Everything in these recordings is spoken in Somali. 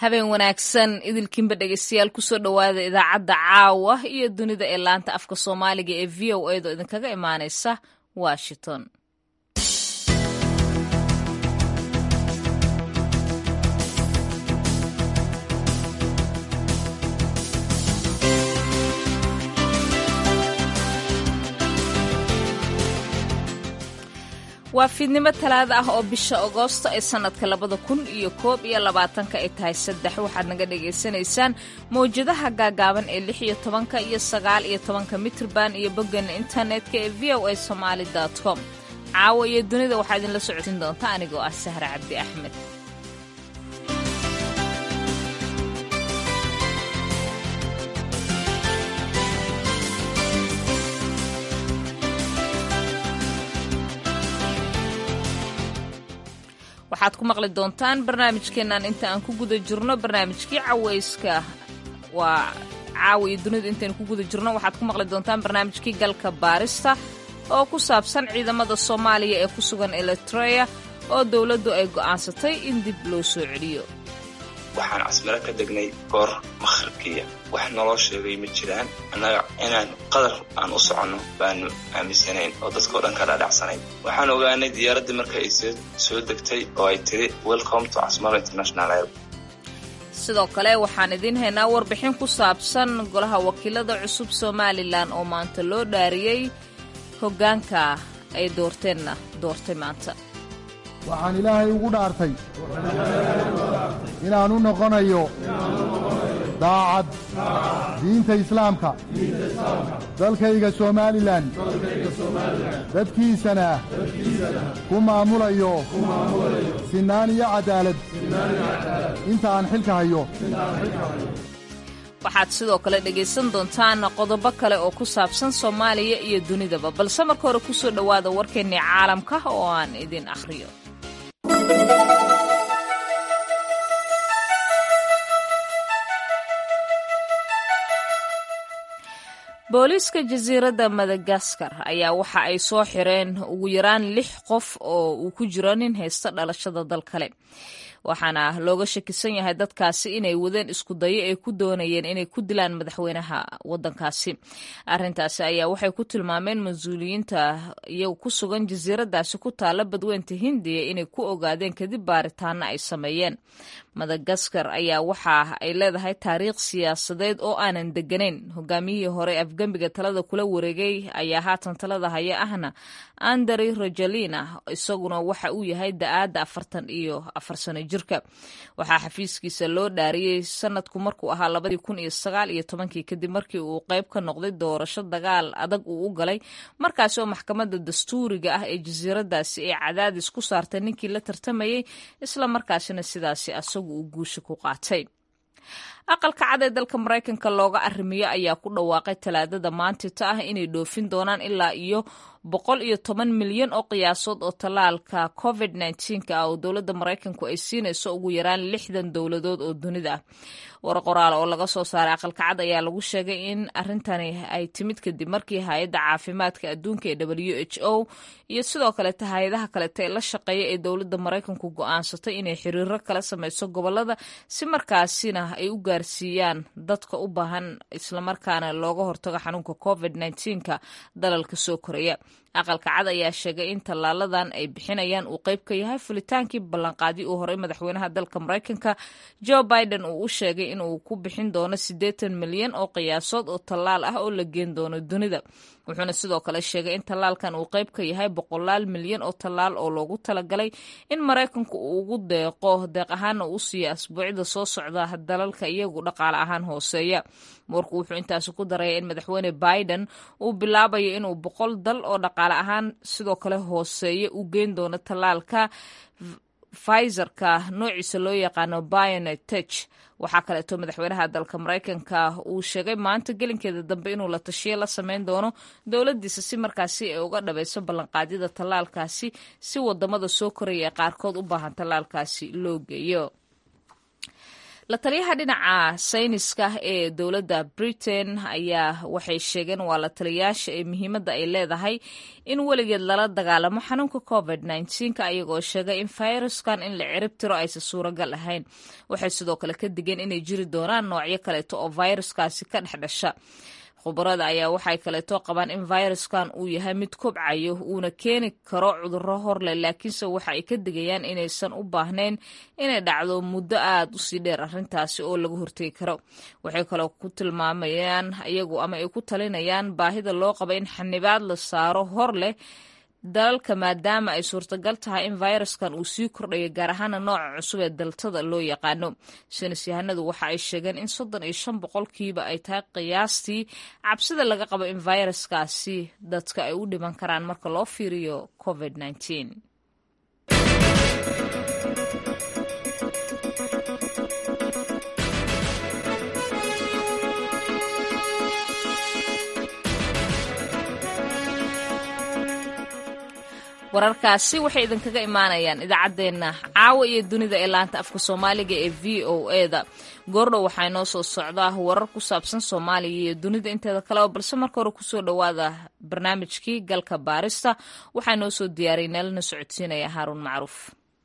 habeen wanaagsan idilkiinba dhegeystayaal kusoo dhowaada idaacadda caawa iyo dunida ee laanta afka soomaaliga ee v o edo idinkaga imaaneysa washington waa fiidnimo talaada ah oo bisha agoosto ee sannadka labada kun iyo koob iyo labaatanka ay tahay saddex waxaad naga dhagaysanaysaan mawjadaha gaagaaban ee lix iyo tobanka iyo sagaal iyo tobanka mitrban iyo boggeena internetka ee v o a somaali com caawa iyo dunida waxaa idinla socodsiin doonta anigoo ah sahra cabdi axmed waxaad ku maqli doontaan barnaamijkeennan inta aan ku guda jirno barnaamijkii caweyska waa caawa iyo dunidu intaynu ku guda jirno waxaad ku maqli doontaan barnaamijkii galka baarista oo ku saabsan ciidamada soomaaliya ee ku sugan eritrea oo dowladdu ay go'aansatay in dib loo soo celiyo waxaan casmiro ka degnay goor makhribkiya wax naloo sheegay ma jiraan annaga inaan qadar aan u soconno baanu aaminsanayn oo dadkao dhan ka dhaadhacsanayn waxaan ogaanay diyaaraddii marka ay soo degtay oo ay tiri welcome to casmaro international air sidoo kale waxaan idiin haynaa warbixin ku saabsan golaha wakiilada cusub somalilan oo maanta loo dhaariyey hoggaanka ay doorteenna doortay maanta waxaan ilaahay ugu dhaartay inaan u noqonayo daacad diinta islaamka dalkayga somalilan dadkiisana ku maamulayo sinnaan iyo caddaalad inta aan xilka hayo waxaad sidoo kale dhegaysan doontaan qodobo kale oo ku saabsan soomaaliya iyo dunidaba balse marka hore ku soo dhowaada warkeennii caalamka oo aan idin akhriyo booliiska jasiiradda madagaskar ayaa waxa ay soo xireen ugu yaraan lix qof oo uu ku jiro nin haysta dhalashada dal kale waxaana looga shakisan yahay dadkaasi inay wadeen isku dayo ay ku doonayeen inay ku dilaan madaxweynaha wadankaasi arintaasi ayaa waxay ku tilmaameen mas-uuliyiinta iyagu ku sugan jasiiradaasi ku taala badweynta hindiya inay ku ogaadeen kadib baaritaana ay sameeyeen madagaskar ayaa waxa ay leedahay taariikh siyaasadeed oo aanan deganayn hogaamiyihii hore afgembiga talada kula wareegay ayaa haatan talada haya ahna andari rajalina isaguna waxa uu yahay da-aadda afartan iyo afar sano jirka waxaa xafiiskiisa loo dhaariyey sanadku markuu ahaa labadii kun iyo sagaal iyo tobankii kadib markii uu qayb ka noqday doorasho dagaal adag uu u galay markaasi oo maxkamadda dastuuriga ah ee jasiiradaasi ay cadaadis ku saartay ninkii la tartamayey isla markaasina sidaasi asagu uu guusha ku qaatay aqalka cad ee dalka maraykanka looga arrimiyo ayaa ku dhawaaqay talaadada maantita ah inay dhoofin doonaan ilaa iyo boqol iyo toban milyan oo qiyaasood oo tallaalka covid nka ah oo dowladda maraykanku ay siinayso ugu yaraan lixdan dowladood oo dunida ah war qoraal oo laga soo saaray aqalka cad ayaa lagu sheegay in arrintani ay timid kadib markii hay-adda caafimaadka adduunka ee w h o iyo sidoo kaleeta hay-adaha kaleta ee la shaqeeya ee dowladda maraykanku go-aansatay inay xiriiro kala sameyso gobolada si markaasina ay u gaarsiiyaan dadka u baahan islamarkaana looga hortago xanuunka covid nka dalalka soo koraya aqalka cad ayaa sheegay in tallaaladan ay bixinayaan uu qayb ka yahay fulitaankii ballanqaadii uu horay madaxweynaha dalka maraykanka joe biden uu u sheegay inuu ku bixin doono siddeetan milyan oo qiyaasood oo tallaal ah oo la geen doono dunida wuxuuna sidoo kale sheegay in tallaalkan uu qayb ka yahay boqolaal milyan oo tallaal oo loogu talagalay in maraykanku uu ugu deeqo deeq ahaana uu siiya asbuucida soo socda dalalka iyagu dhaqaale ahaan hooseeya warku wuxuu intaasi ku daraya in madaxweyne biden uu bilaabayo inuu boqol dal oo dhaqaale ahaan sidoo kale hooseeya u geyn doono tallaalka fizerka noociisa loo yaqaano bionetech waxaa kaleeto madaxweynaha dalka maraykanka uu sheegay maanta gelinkeeda dambe inuu la tashiyo la sameyn doono dowladiisa si markaasi ay uga dhabayso ballanqaadyada tallaalkaasi si wadamada soo koraya ee qaarkood u baahan tallaalkaasi loo geeyo la taliyaha dhinaca sayniska ee dowladda britain ayaa waxay sheegeen waa la taliyayaasha ee muhiimadda ay leedahay in weligeed lala dagaalamo xanuunka covid nka ayagoo sheegay in fayraskan in la cirib tiro aysan suuragal ahayn waxay sidoo kale ka digeen inay jiri doonaan noocyo kaleeto oo fayraskaasi ka dhex dhasha khubarada ayaa waxay kaleeto qabaan in fayraskan uu yahay mid kobcayo uuna keeni karo cudurro horleh laakiinse waxa ay ka digayaan inaysan u baahnayn inay dhacdo muddo aad u sii dheer arrintaasi oo laga hortegi karo waxay kaloo ku tilmaamayaan iyagu ama ay ku talinayaan baahida loo qaba in xanibaad la saaro hor leh dalalka maadaama ay suurtagal tahay in fayraskan uu sii kordhayo gaar ahaana nooca cusub ee daltada loo yaqaano saynis yahanadu waxa ay sheegeen in soddon iyo shan boqolkiiba ay tahay qiyaastii cabsida laga qabo in fayraskaasi dadka ay u dhiman karaan marka loo fiiriyo covid nteen wararkaasi waxay idinkaga imaanayaan idaacaddeenna caawa iyo dunida ee laanta afka soomaaliga ee v o e da goordhow waxaa inoo soo socdaa warar ku saabsan soomaaliya iyo dunida inteeda kaleba balse marka hore kusoo dhowaada barnaamijkii galka baarista waxaa inoo soo diyaariyay neelana socodsiinaya haaruun macruuf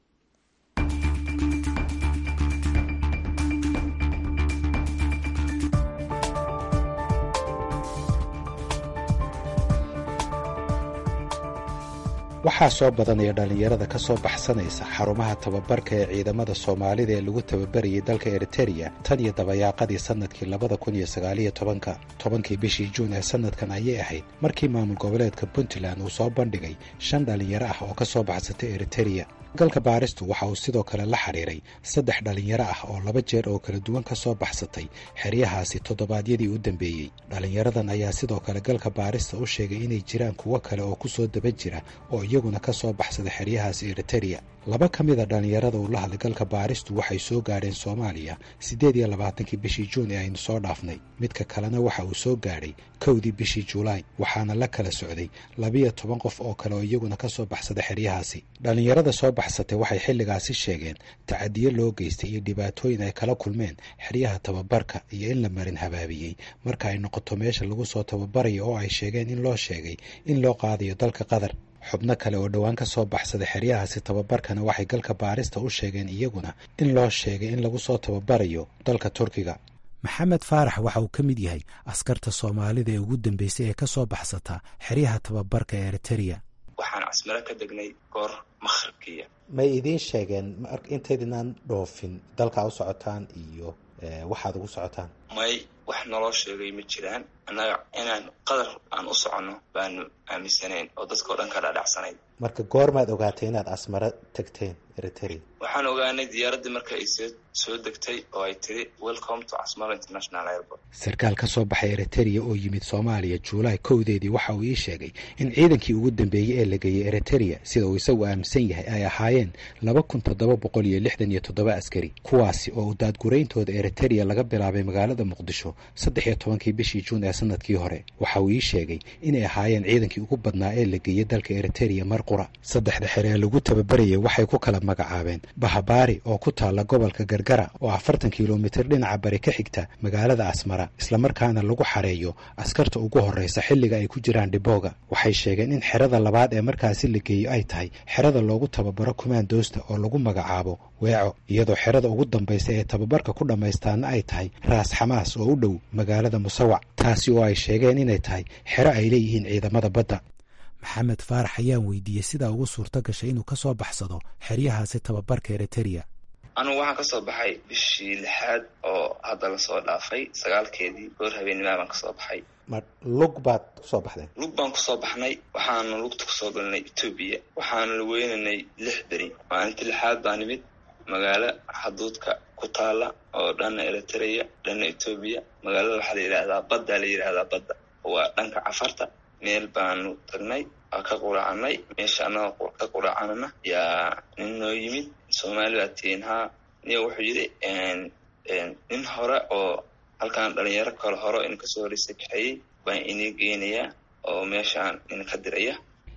waxaa soo badanaya dhallinyarada ka soo baxsanaysa xarumaha tababarka ee ciidamada soomaalida ee lagu tababarayay dalka eritereya tan iyo dabayaaqadii sannadkii labada kun iyo sagaaliyo tobanka tobankii bishii juun ee sannadkan ayay ahayd markii maamul goboleedka puntland uu soo bandhigay shan dhallinyaro ah oo ka soo baxsatay eritereya galka baaristu waxa uu sidoo kale la xidhiiray saddex dhallinyaro ah oo laba jeer oo kala duwan ka soo baxsatay xeryahaasi toddobaadyadii u dambeeyey dhallinyaradan ayaa sidoo kale galka baarista u sheegay inay jiraan kuwo kale oo ku soo daba jira oo iyaguna ka soo baxsaday xeryahaasi eritereya laba ka mida dhallinyarada uu la hadlay galka baaristu waxay soo gaadheen soomaaliya siddeed iyo labaatankii bishii juun ee aynu soo dhaafnay midka kalena waxa uu soo gaadhay kowdii bishii julaay waxaana la kala socday labiyo toban qof oo kale oo iyaguna ka soo baxsaday xeryahaasi dhallinyarada soo baxsatay waxay xilligaasi sheegeen tacadiyo loo geystay iyo dhibaatooyin ay kala kulmeen xeryaha tababarka iyo in la marin habaabiyey marka ay noqoto meesha lagu soo tababarayo oo ay sheegeen in loo sheegay in loo qaadayo dalka qatar xubno kale oo dhowaan ka soo baxsaday xeryahaasi tababarkana waxay galka baarista u sheegeen iyaguna in loo sheegay in lagu soo tababarayo dalka turkiga maxamed faarax waxa uu ka mid yahay askarta soomaalida ee ugu dambeysay ee ka soo baxsata xeryaha tababarka ee eritereya waxaan casmiro ka degnay goor makhribkiya may idiin sheegeen intaydinaan dhoofin dalkaa u socotaan iyo waxaad ugu socotaan may wax naloo sheegay ma jiraan annaga inaan qadar aan u soconno baanu aaminsanayn oo dadka o dhan ka dhaadhacsanayn marka goormaad ogaatay inaad asmaro tagteen eriterea waxaan ogaanay diyaaraddii marka ay soo soo degtay oo ay tiri welcome to casmaro international airport sarkaal ka soo baxay eritereya oo yimid soomaaliya juulaay kowdeedii waxa uu ii sheegay in ciidankii ugu dambeeyey ee la geeyey eritereya sida uu isagu aaminsan yahay ay ahaayeen laba kun toddoba boqol iyo lixdan iyo toddoba askari kuwaasi oo daadgurayntooda eritereya laga bilaabay magaalada muqdisho saddex iyo tobankii bishii juun ee sanadkii hore waxa uu ii sheegay inay ahaayeen ciidankii ugu badnaa ee la geeyey dalka eritereya mar qura saddexda xere ee lagu tababarayay waxay ku kala magacaabeen bahabaari oo ku taalla gobolka gargara oo afartan kilomitir dhinaca bari ka xigta magaalada asmara islamarkaana lagu xareeyo askarta ugu horreysa xilliga ay ku jiraan dhibooga waxay sheegeen in xerada labaad ee markaasi la geeyo ay tahay xerada loogu tababaro kumaandoosta oo lagu magacaabo weeco iyadoo xerada ugu dambaysa ee tababarka ku dhammaystaana ay tahay raas xamaas oo u dhow magaalada musawac taasi oo ay sheegeen inay tahay xero ay leeyihiin ciidamada badda maxamed faarax ayaan weydiiyey sidaa ugu suurto gashay inuu ka soo baxsado xeryahaasi tababarka eritereya anugu waxaan ka soo baxay bishii lixaad oo hadda lasoo dhaafay sagaalkeedii goor habeenimaa baan kasoo baxay ma lug baad kusoo baxdeen lug baan kusoo baxnay waxaanu lugta kusoo galnay etoobiya waxaanu la weynaynay lix beri maalintii lixaad baa nimid magaalo xaduudka ku taala oo dhanna eritereya dhanna etoobiya magaalada waxaa la yidhaahdaa baddaa la yidhaahdaa badda waa dhanka cafarta meel baanu tagnay waa ka quraacanay meesha annagoo ka quraacanana yaa nin noo yimid soomaali baa tihiin haa niyo wuxuu yidhi nin hore oo halkaan dhalinyaro kale hore in kasoo horeysa kaxeeyey baan inii geynayaa oo meeshaan nin ka diraya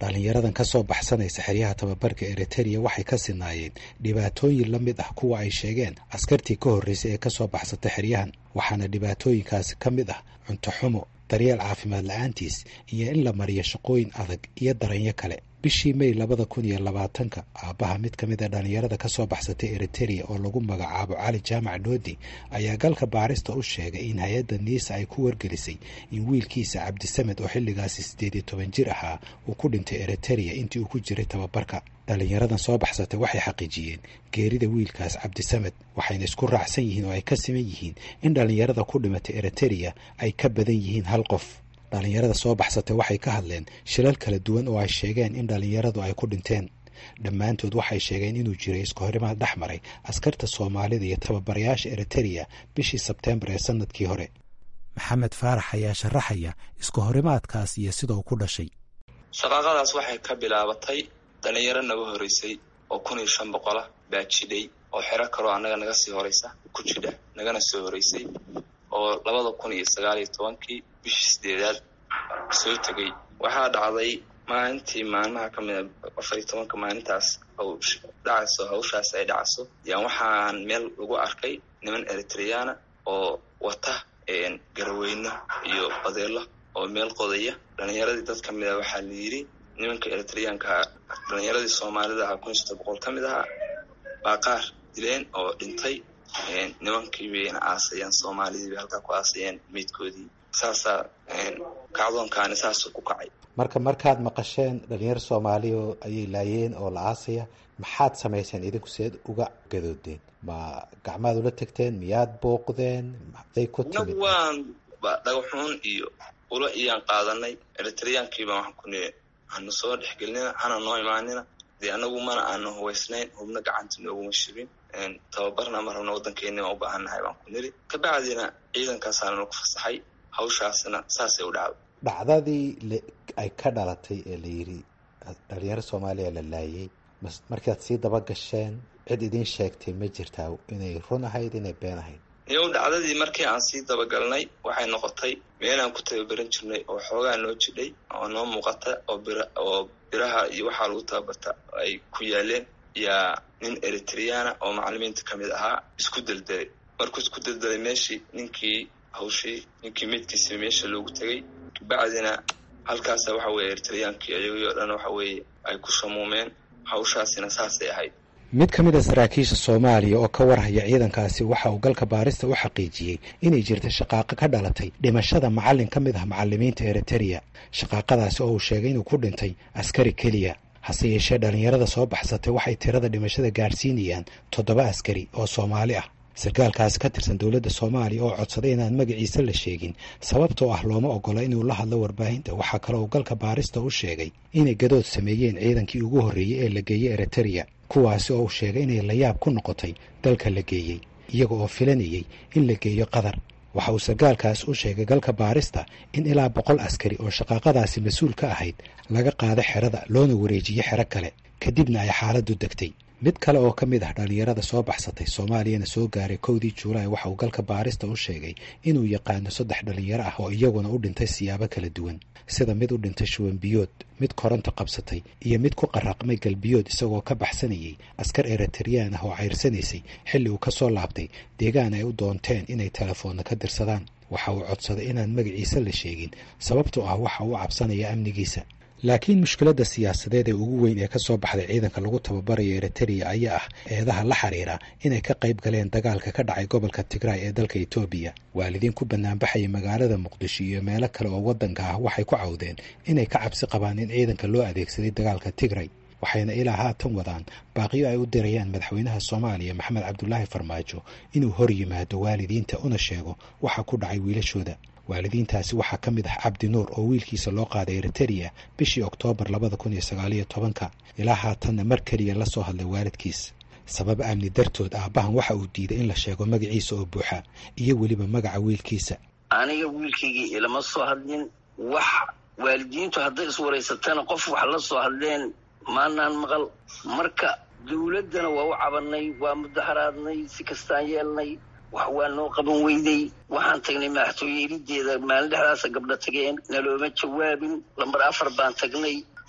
dhallinyaradan ka soo baxsanaysa xeryaha tababarka eritereya waxay ka sinaayeen dhibaatooyin la mid ah kuwa ay sheegeen askartii ka horreysay ee ka soo baxsata xeryahan waxaana dhibaatooyinkaasi ka mid ah cunto xumo daryeel caafimaad la-aantiis iyo in la mariyo shaqooyin adag iyo daranyo kale bishii may labada kun iyo labaatanka aabbaha mid ka mid a dhallinyarada ka soo baxsatay eritereya oo lagu magacaabo cali jaamac dhoodi ayaa galka baarista u sheegay in hay-adda niisa ay ku wargelisay in wiilkiisa cabdisamed oo xilligaasi siddeed iyo toban jir ahaa uu ku dhintay eritereya intii uu ku jiray tababarka dhallinyaradan soo baxsatay waxay xaqiijiyeen geerida wiilkaas cabdisamed waxayna isku raacsan yihiin oo ay ka siman yihiin in dhallinyarada ku dhimatay eritereya ay ka badan yihiin hal qof dhallinyarada soo baxsatay waxay ka hadleen shilal kala duwan oo ay sheegeen in dhallinyaradu ay ku dhinteen dhammaantood waxay sheegeen inuu jiray iska horimaad dhex maray askarta soomaalida iyo tababarayaasha eritereya bishii sebteembar ee sanadkii hore maxamed faarax ayaa sharaxaya iska horimaadkaas iyo sida uu ku dhashay shaqaaqadaas waxay ka bilaabatay dhallinyaro naga horeysay oo kun iyo shan boqolah baa jidhay oo xero kaloo annaga naga sii horeysa ku jidha nagana soo horeysay oo labada kun iyo sagaal iyo tobankii bishii sideedaad soo tegay waxaa dhacday maalintii maalmaha ka mida afar iyo tobanka maalintaas dhacayso hawshaas ay dhacayso yaan waxaan meel lagu arkay niman eritreyana oo wata garaweyno iyo badeelo oo meel qodaya dhalinyaradii dad ka mid a waxaa la yidhi nimanka eritreyaankaa dhalinyaradii soomaalida ahaa kun iyo sodon boqol ka mid ahaa baa qaar dileen oo dhintay nimankii bayna aasayeen soomaalidii bay halkaa ku aasayeen meydkoodii saasaa kacdoonkaani saasuu ku kacay marka markaad maqasheen dhalinyaro soomaaliya ayay laayeen oo la aasaya maxaad samayseen idinku seed uga gadoodeen ma gacmaad ula tegteen miyaad booqdeen maxday ku timid waan dhagaxuun iyo ula iyaan qaadanay eritreyaankiibaa waxaan ku nii hanu soo dhexgelinina hana noo imaanina dee anagu mana aanu hubaysnayn hubna gacanta nooguma shibin tababarna ma rabna waddankeeni waan u baahannahay baan ku niri kabacdina ciidankaasaana nagu fasaxay hawshaasna saasay u dhacday dhacdadii ay ka dhalatay ee la yidhi dhalinyaro soomaaliya la laayay markaad sii daba gasheen cid idiin sheegtay ma jirtaa inay run ahayd inay been ahayd iyow dhacdadii markii aan sii dabagalnay waxay noqotay meelaan ku tababaran jirnay oo xoogaa noo jidhay oo noo muuqata oo bir oo biraha iyo waxaa lagu tababarta ay ku yaaleen yaa nin eritreyana oo macalimiinta ka mid ahaa isku deldelay markuu isku deldelay meeshii ninkii hawshii ninkii meydkiisii meesha loogu tegay kabacdina halkaasa waxa weye eritreyaankii ayagii oo dhan waxa weeye ay ku shamuumeen hawshaasina saasay ahayd mid ka mid a saraakiisha soomaaliya oo ka warhaya ciidankaasi waxa uu galka baarista u xaqiijiyey inay jirta shaqaaqo ka dhalatay dhimashada macallin ka mid ah macallimiinta eritereya shaqaaqadaasi oo uu sheegay inuu ku dhintay askari keliya hase yeeshee dhallinyarada soo baxsatay waxay tirada dhimashada gaadhsiinayaan toddoba askari oo soomaali ah sarkaalkaasi ka tirsan dowladda soomaaliya oo codsaday inaan magaciisa la sheegin sababtoo ah looma ogola inuu la hadlo warbaahinta waxaa kale uu galka baarista u sheegay inay gadood sameeyeen ciidankii ugu horreeyey ee la geeyey eritereya kuwaasi oo uu sheegay inay layaab ku noqotay dalka la geeyey iyaga oo filanayay in la geeyo qatar waxa uu sarkaalkaas u sheegay galka baarista in ilaa boqol askari oo shaqaaqadaasi mas-uul ka ahayd laga qaado xerada loona wareejiyo xero kale kadibna ay xaaladdu degtay mid kale oo ka mid ah dhallinyarada soo baxsatay soomaaliyana soo gaaray kowdii juulaay waxa uu galka baarista u sheegay inuu yaqaano saddex dhallinyaro ah oo iyaguna u dhintay siyaabo kala duwan sida mid u dhintay shuwanbiyood mid koronta qabsatay iyo mid ku qaraqmay galbiyood isagoo ka baxsanayay askar eritreyaan ah oo cayrsanaysay xilli uu ka soo laabtay deegaan ay u doonteen inay telefoonna ka dirsadaan waxa uu codsaday inaan magaciisa la sheegin sababtoo ah waxa uu cabsanaya amnigiisa laakiin mushkiladda siyaasadeed ee ugu weyn ee ka soo baxday ciidanka lagu tababarayo eritereya ayaa ah eedaha la xiriira inay ka qayb galeen dagaalka ka dhacay gobolka tigraay ee dalka etoobiya waalidiin ku banaanbaxaya magaalada muqdisho iyo meelo kale oo waddanka ah waxay ku cawdeen inay ka cabsi qabaan in ciidanka loo adeegsaday dagaalka tigray waxayna ilaa haatan wadaan baaqiyo ay u dirayaan madaxweynaha soomaaliya maxamed cabdulaahi farmaajo inuu hor yimaado waalidiinta una sheego waxa ku dhacay wiilashooda waalidiintaasi waxaa ka mid ah cabdi nuur oo wiilkiisa loo qaaday eritereya bishii oktoobar labada kun iyo sagaaliyo tobanka ilaa haatanna mar keliya la soo hadlay waalidkiis sabab amni dartood aabbahan waxa uu diiday in la sheego magaciisa oo buuxa iyo weliba magaca wiilkiisa aniga wiilkaygii ilama soo hadlin wax waalidiintu hadday iswaraysatana qof wax la soo hadleen maanaan maqal marka dowladdana waa u cabanay waa mudaharaadnay si kastaan yeelnay wax waa noo qaban weyday waxaan tagnay madaxtooye irideeda maalin dhexdaasa gabdho tageen nalooma jawaabin lambar afar baan tagnay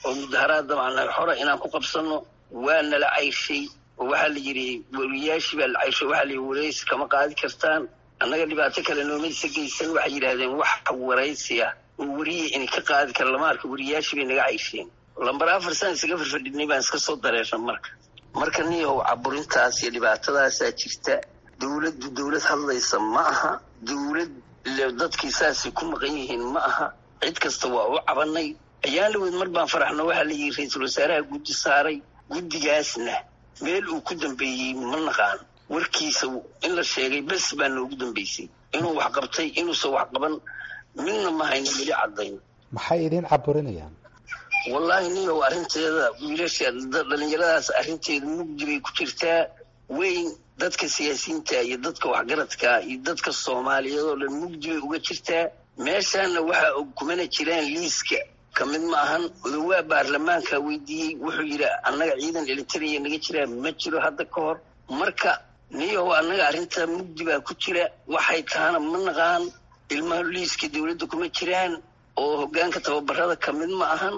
oo mudaharaad dabcan xora inaan ku qabsanno waa nala cayshay oo waxaa la yidhi weriyaashii baa la cayshay waxaa la yidhi waraysi kama qaadi kartaan annaga dhibaato kale noomaysa geysan waxay yidhaahdeen wax waraysi ah oo weriya inay ka qaadi kara lama arka weriyaashii bay naga caysheen lambar afar san isaga firfadhinay baan iska soo dareerna marka marka niyow caburintaas iyo dhibaatadaasaa jirta dowladdu dowlad hadlaysa ma aha dowlad dadkii saasay ku maqan yihiin ma aha cid kasta waa u cabanay ayaan laweyd mar baan faraxno waxaa la yidhi ra-iisul wasaaraha guddi saaray guddigaasna meel uu ku dambeeyey ma naqaan warkiisa in la sheegay bes baa noogu dambeysay inuu wax qabtay inuusan wax qaban midna ma hayno weli caddayn maxay idin caburinayaan wallaahi niyow arrinteeda wiilasha dhalinyaradaas arrinteeda mugdi bay ku jirtaa weyn dadka siyaasiyiinta iyo dadka waxgaradka iyo dadka soomaaliyeed oo dhan mugdi bay uga jirtaa meeshaana waxaa og kumana jiraan liiska ka mid ma ahan odawaa baarlamaanka weydiiyey wuxuu yidhi annaga ciidan elitariya naga jiraa ma jiro hadda ka hor marka niyow annaga arrintaa mugdi baa ku jira waxay tahana ma naqaan ilmaha liiska dowladda kuma jiraan oo hoggaanka tababarada ka mid ma ahan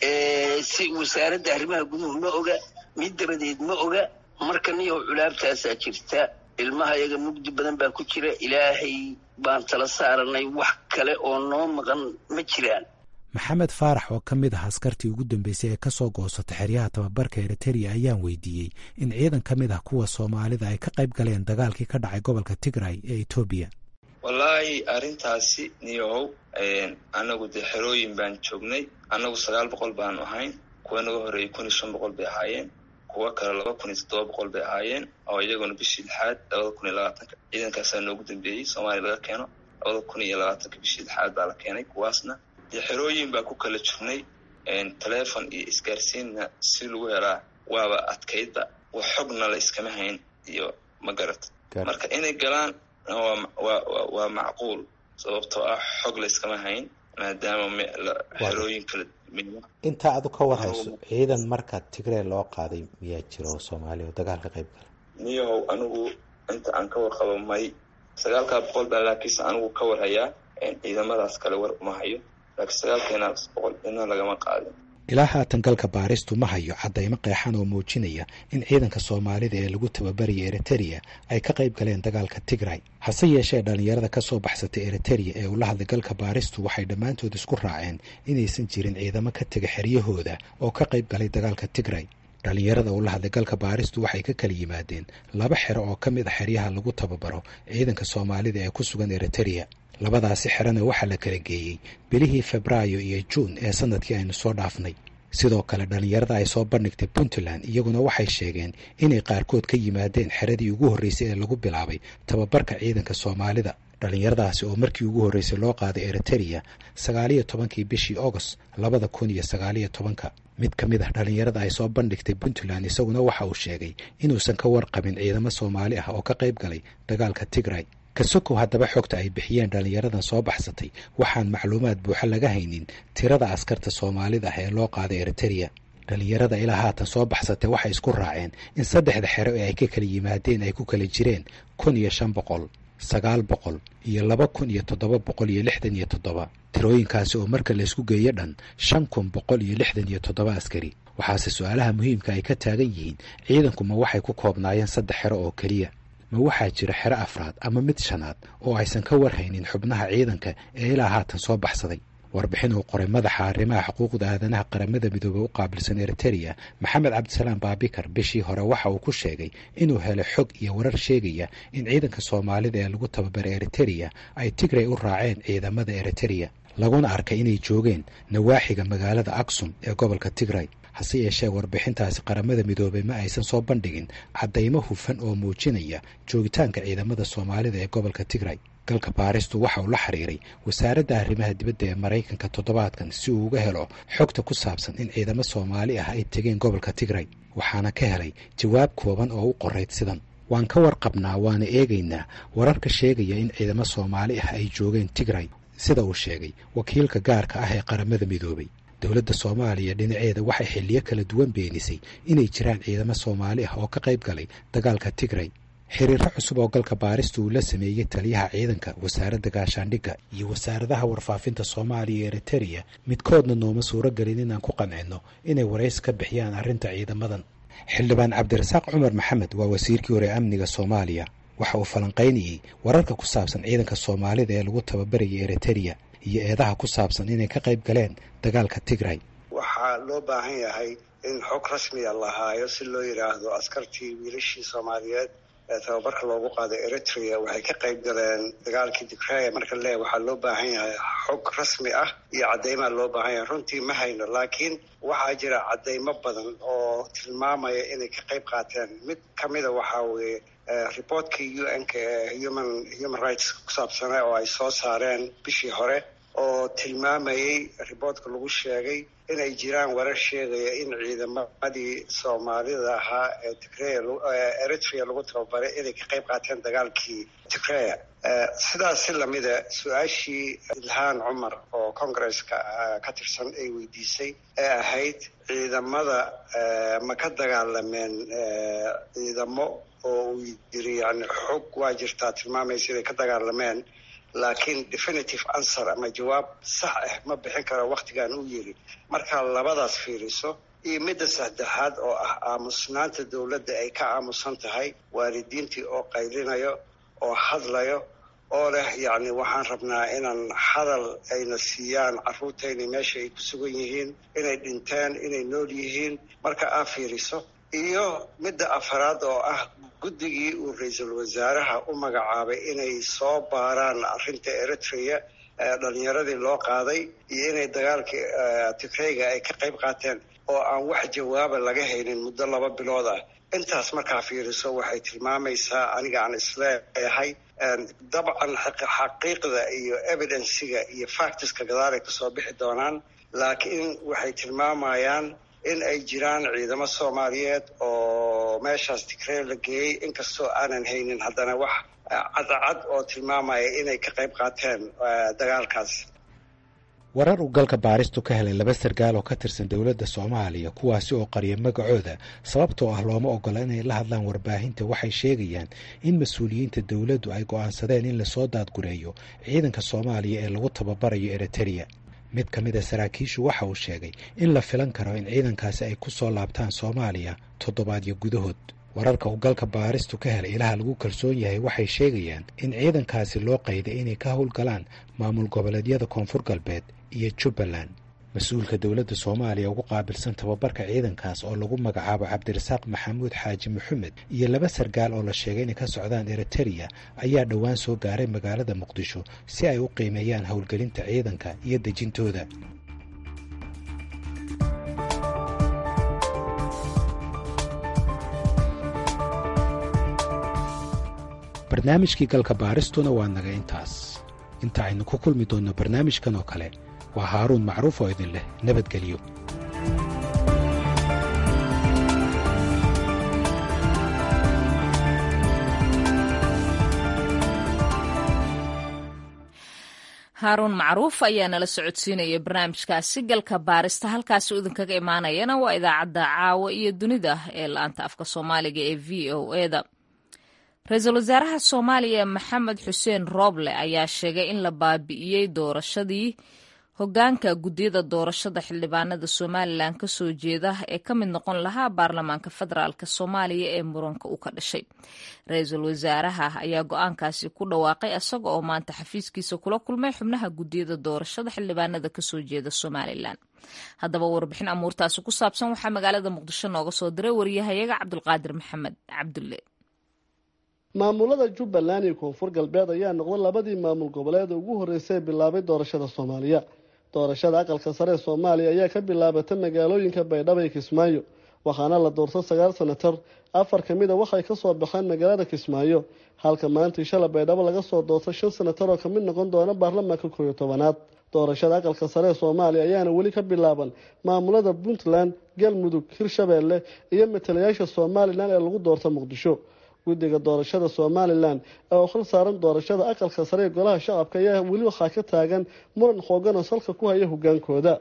si wasaaradda arrimaha guduhu ma oga mid dabadeed ma oga marka niyow culaabtaasaa jirta ilmaha iyaga mugdi badan baa ku jira ilaahay baan tala saaranay wax kale oo noo maqan ma jiraan maxamed faarax oo ka mid ah askartii ugu dambeysay ee ka soo goosata xeryaha tababarka eritereya ayaan weydiiyey in ciidan ka mid ah kuwa soomaalida ay ka qayb galeen dagaalkii ka dhacay gobolka tigray ee etoobiya wallaahi arrintaasi niyow annagu dee xerooyin baan joognay annagu sagaal boqol baanu ahayn kuwa naga horreeyey kun iyo shan boqol bay ahaayeen kuwo kale laba kun iyo toddoba boqol bay ahaayeen oo iyaguna bishii lixaad labada kun iyo labaatanka ciidankaasaa noogu dambeeyey soomaaliya laga keeno labada kun iyo labaatanka bishii lixaad baa la keenay kuwaasna dee xerooyin baa ku kala jirnay telefon iyo isgaarsiinna si lagu helaa waaba adkaydba wax xogna la iskama hayn iyo ma garata marka inay galaan waa macquul sababtoo ah xog la iskama hayn maadaama xerooyin kala intaa adu ka warhayso ciidan marka tigree loo qaaday miyaa jira oo soomaaliya oo dagaal ka qayb gala niyahow anigu inta aan ka warqabo may sagaalkaa boqol baa laakiinse anigu ka warhayaa ciidamadaas kale war uma hayo laakiin sagaalkeenaas boqol ina lagama qaadin ilaa haatan galka baaristu ma hayo caddaymo qeexan oo muujinaya in ciidanka soomaalida ee lagu tababaraya eritereya ay ka qayb galeen dagaalka tigray hase yeeshee dhallinyarada ka soo baxsatay eritereya ee ula hadlay galka baaristu waxay dhammaantood isku raaceen inaysan jirin ciidamo ka tega xeryahooda oo ka qayb galay dagaalka tigray dhallinyarada ula hadlay galka baaristu waxay ka kala yimaadeen laba xero oo ka mid a xeryaha lagu tababaro ciidanka soomaalida ee ku sugan eritereya labadaasi xerana waxaa la kala geeyey bilihii febraayo iyo juun ee sanadkii aynu soo dhaafnay sidoo kale dhallinyarada ay soo bandhigtay puntland iyaguna waxay sheegeen inay qaarkood ka yimaadeen xeradii ugu horreysay ee lagu bilaabay tababarka ciidanka soomaalida dhallinyaradaasi oo markii ugu horreysay loo qaaday eritereya sagaaliyo tobankii bishii agost labada kun iyo sagaaliyo tobanka mid ka mid ah dhallinyarada ay soo bandhigtay puntland isaguna waxa uu sheegay inuusan ka warqabin ciidamo soomaali ah oo ka qayb galay dagaalka tigray kasokow haddaba xogta ay bixiyeen dhallinyaradan soo baxsatay waxaan macluumaad buuxa laga haynin tirada askarta soomaalida ah ee loo qaaday eritereya dhallinyarada ilaa haatan soo baxsatay waxay isku raaceen in saddexda xero ee ay ka kala yimaadeen ay ku kala jireen kun iyo shan boqol sagaal boqol iyo laba kun iyo toddoba boqol iyo lixdan iyo toddoba tirooyinkaasi oo marka laysku geeyo dhan shan kun boqol iyo lixdan iyo toddoba askari waxaase su-aalaha muhiimka ay ka taagan yihiin ciidanku ma waxay ku koobnaayeen saddex xero oo keliya ma waxaa jira xero afraad ama mid shanaad oo aysan ka warhaynin xubnaha ciidanka ee ilaa haatan soo baxsaday warbixin uu qoray madaxa arrimaha xuquuqda aadanaha qaramada midoobey u qaabilsan eritereya maxamed cabdisalaam baabikar bishii hore waxa uu ku sheegay inuu helay xog iyo warar sheegaya in ciidanka soomaalida ee lagu tababaray eritereya ay tigray u raaceen ciidamada eritereya laguna arkay inay joogeen nawaaxiga magaalada aksum ee gobolka tigray hase yeeshee warbixintaasi qaramada midoobey ma aysan soo bandhigin caddaymo hufan oo muujinaya joogitaanka ciidamada soomaalida ee gobolka tigray galka baaristu waxa uu la xiriiray wasaaradda arrimaha dibadda ee maraykanka toddobaadkan si uu uga helo xogta ku saabsan in ciidamo soomaali ah ay tegeen gobolka tigray waxaana ka helay jawaab kooban oo u qorayd sidan waan ka warqabnaa waana eegaynaa wararka sheegaya in ciidamo soomaali ah ay joogeen tigray sida uu sheegay wakiilka gaarka ah ee qaramada midoobey dowladda soomaaliya dhinaceeda waxay xilliyo kala duwan beenisay inay jiraan ciidamo soomaali ah oo ka qayb galay dagaalka tigray xiriiro cusub oo galka baarista uu la sameeyey taliyaha ciidanka wasaaradda gaashaandhigga iyo wasaaradaha warfaafinta soomaaliya iyo eritereya midkoodna nooma suuro gelin inaan ku qancino inay waraysi ka bixiyaan arrinta ciidamadan xildhibaan cabdirasaaq cumar maxamed waa wasiirkii hore amniga soomaaliya waxa uu falanqaynayey wararka ku saabsan ciidanka soomaalida ee lagu tababarayay eritereya iyo eedaha ku saabsan inay ka qayb galeen dagaalka tigray waxaa loo baahan yahay in xog rasmiya la haayo si loo yidhaahdo askartii wiilashii soomaaliyeed ee tababarka loogu qaaday eritrea waxay ka qayb galeen dagaalkii tigray marka le waxaa loo baahan yahay xog rasmi ah iyo caddeymaa loo baahan yahay runtii ma hayno laakiin waxaa jira caddeymo badan oo tilmaamaya inay ka qayb qaateen mid ka mida waxaa weeye reportkii u n ka ee human human rights ku saabsana oo ay soo saareen bishii hore oo tilmaamayey riboortka lagu sheegay inay jiraan warar sheegaya in ciidamadii soomaalida ahaa ee tigreya eritrea lagu tababaray inay ka qayb qaateen dagaalkii tigreya sidaas si lamida su-aashii ilhaan cumar oo congresska ka tirsan ay weydiisay ee ahayd ciidamada ma ka dagaalameen ciidamo oo uu yiri yani xog waa jirtaa tilmaamaysa inay ka dagaalameen laakiin definitive answer ama jawaab sax ah ma bixin karo waktigan uu yiri markaa labadaas fiiriso iyo midda saddexaad oo ah aamusnaanta dowladda ay ka aamusan tahay waalidiintii oo qaylinayo oo hadlayo oo leh yacni waxaan rabnaa inaan hadal ayna siiyaan carruurtayna meesha ay ku sugan yihiin inay dhinteen inay nool yihiin marka aa fiiriso iyo midda afaraad oo ah guddigii uu ra-iisul wasaaraha u magacaabay inay soo baaraan arrinta eritrea dhalinyaradii loo qaaday iyo inay dagaalkii tigreyga ay ka qayb qaateen oo aan wax jawaaba laga haynin muddo laba bilood ah intaas markaa fiiriso waxay tilmaamaysaa aniga aan isleeyahay dabcan xaqiiqda iyo evidensiga iyo factiska gadaalay kasoo bixi doonaan laakiin waxay tilmaamayaan in ay jiraan ciidamo soomaaliyeed oo meeshaas tigrey la geeyey inkastoo aanan haynin haddana wax cadcad oo tilmaamaya inay ka qayb qaateen dagaalkaas warar uu galka baaristu ka helay laba sargaal oo ka tirsan dowladda soomaaliya kuwaasi oo qariya magacooda sababtoo ah looma ogola inay la hadlaan warbaahinta waxay sheegayaan in mas-uuliyiinta dowladdu ay go'aansadeen in lasoo daadgureeyo ciidanka soomaaliya ee lagu tababarayo eritereya mid ka mid a saraakiishu waxa uu sheegay in la filan karo in ciidankaasi ay ku soo laabtaan soomaaliya toddobaadyo gudahood wararka uu galka baaristu ka helay ilaha lagu kalsoon yahay waxay sheegayaan in ciidankaasi loo qayday inay ka howlgalaan maamul goboleedyada koonfur galbeed iyo jubbaland mas-uulka dowladda soomaaliya ugu qaabilsan tababarka ciidankaas oo lagu magacaabo cabdirasaaq maxamuud xaaji maxamed iyo laba sargaal oo la sheegay inay ka socdaan eritereya ayaa dhowaan soo gaaray magaalada muqdisho si ay u qiimeeyaan howlgelinta ciidanka iyo dejintooda barnaamijkii galka baaristuna waa naga intaas inta aynu ku kulmi doonno barnaamijkan oo kale waa haaruun macruuf oo idin leh nabadgelyo haaruun macruuf ayaa nala socodsiinaya barnaamijkaasi galka baarista halkaasi idinkaga imaanayana waa idaacadda caawa iyo dunida ee la-anta afka soomaaliga ee v o eda ra-iisul wasaaraha soomaaliya maxamed xuseen rooble ayaa sheegay in la baabi'iyey doorashadii hogaanka guddiyada doorashada xildhibaanada somalilan kasoo jeeda ee ka mid noqon lahaa baarlamaanka federaalk soomaaliya ee muranka u ka dhashay ra-iisul wasaaraha ayaa go-aankaasi ku dhawaaqay isaga oo maanta xafiiskiisa kula kulmay xubnaha guddiyada doorashada xildhibaanada kasoo jeeda somalilan haddaba warbixin amuurtaasi ku saabsan waxaa magaalada muqdisho nooga soo diray wariyahayaga cabdulqaadir maxamed cabdulle maamulada jubbaland iyo koonfur galbeed ayaa noqday labadii maamul goboleed ugu horreysay bilaabay doorashada soomaaliya doorashada aqalka sare ee soomaaliya ayaa ka bilaabatay magaalooyinka baydhabo iyo kismaayo waxaana la doortay sagaal sanatar afar ka mid a waxay kasoo baxeen magaalada kismaayo halka maantii shala baydhabo laga soo doortay shan sanatar oo kamid noqon doona baarlamaanka kooiyo tobanaad doorashada aqalka sare ee soomaaliya ayaana weli ka bilaaban maamulada puntland galmudug hirshabeelle iyo matalayaasha somalilan ee lagu doorta muqdisho guddiga doorashada somalilan ee oo khal saaran doorashada aqalka sare ee golaha shacabka ayaa weli waxaa ka taagan muran xoogan oo salka ku haya hogaankooda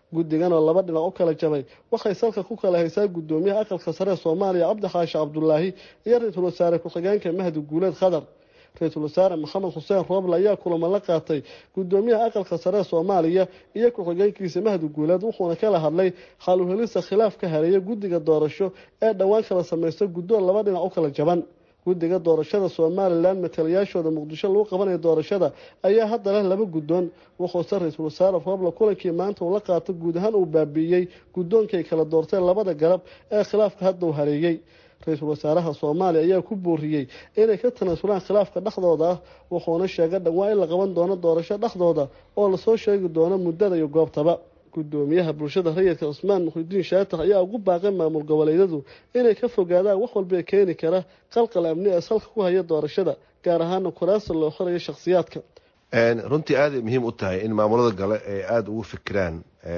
guddigan oo laba dhinac u kala jabay waxay salka ku kala haysaa guddoomiyaha aqalka sare ee soomaaliya cabdi xaashi cabdulaahi iyo ra-iisul wasaare ku-xigeenka mahdi guuleed khadar ra-iisul wasaare maxamed xuseen rooble ayaa kulamo la qaatay guddoomiyaha aqalka sare ee soomaaliya iyo ku-xigeenkiisa mahdi guuleed wuxuuna kala hadlay xal uhelista khilaaf ka hareeya guddiga doorasho ee dhowaan kala samaysta guddoon laba dhinac u kala jaban guddiga doorashada somalilan matalayaashooda muqdisho lagu qabanayo doorashada ayaa hadda leh laba guddoon wuxuuse ra-iisul wasaare rooble kulankii maanta uu la qaato guud ahaan uu baabiiyey guddoonkay kala doorteen labada garab ee khilaafka hadda uu hareeyey ra-iisul wasaaraha soomaaliya ayaa ku booriyey inay ka tanaasulaan khilaafka dhexdooda ah wuxuuna sheegay dhawaa in la qaban doono doorasho dhexdooda oo lasoo sheegi doono muddada iyo goobtaba guddoomiyaha bulshada rayidka cusmaan muxidiin shaatax ayaa ugu baaqay maamul goboleedyadu inay ka fogaadaan wax walba keeni kara qalqal amni ee salka ku haya doorashada gaar ahaana kuraasta loo qorayo shakhsiyaadka runtii aaday muhiim u tahay in maamulada gale ay aada ugu fikiraan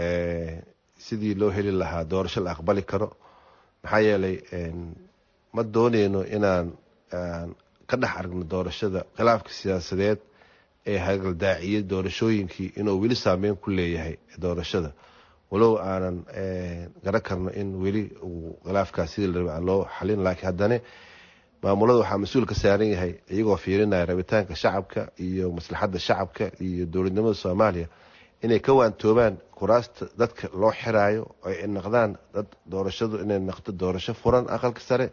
sidii loo heli lahaa doorasho la aqbali karo maxaa yeelay ma dooneyno inaan ka dhex aragno doorashada khilaafka siyaasadeed ee hagaldaaciyay doorashooyinkii inuu weli saameyn ku leeyahay doorashada walow aanan garan karno in weli uu khilaafkaas sidii la raba aan loo xalin laakiin haddana maamulada waxaa mas-uul ka saaran yahay iyagoo fiirinaya rabitaanka shacabka iyo maslaxadda shacabka iyo dowladnimada soomaaliya inay ka waantoobaan kuraasta dadka loo xiraayo ay noqdaan dad doorashadu inay noqdo doorasho furan aqalka sare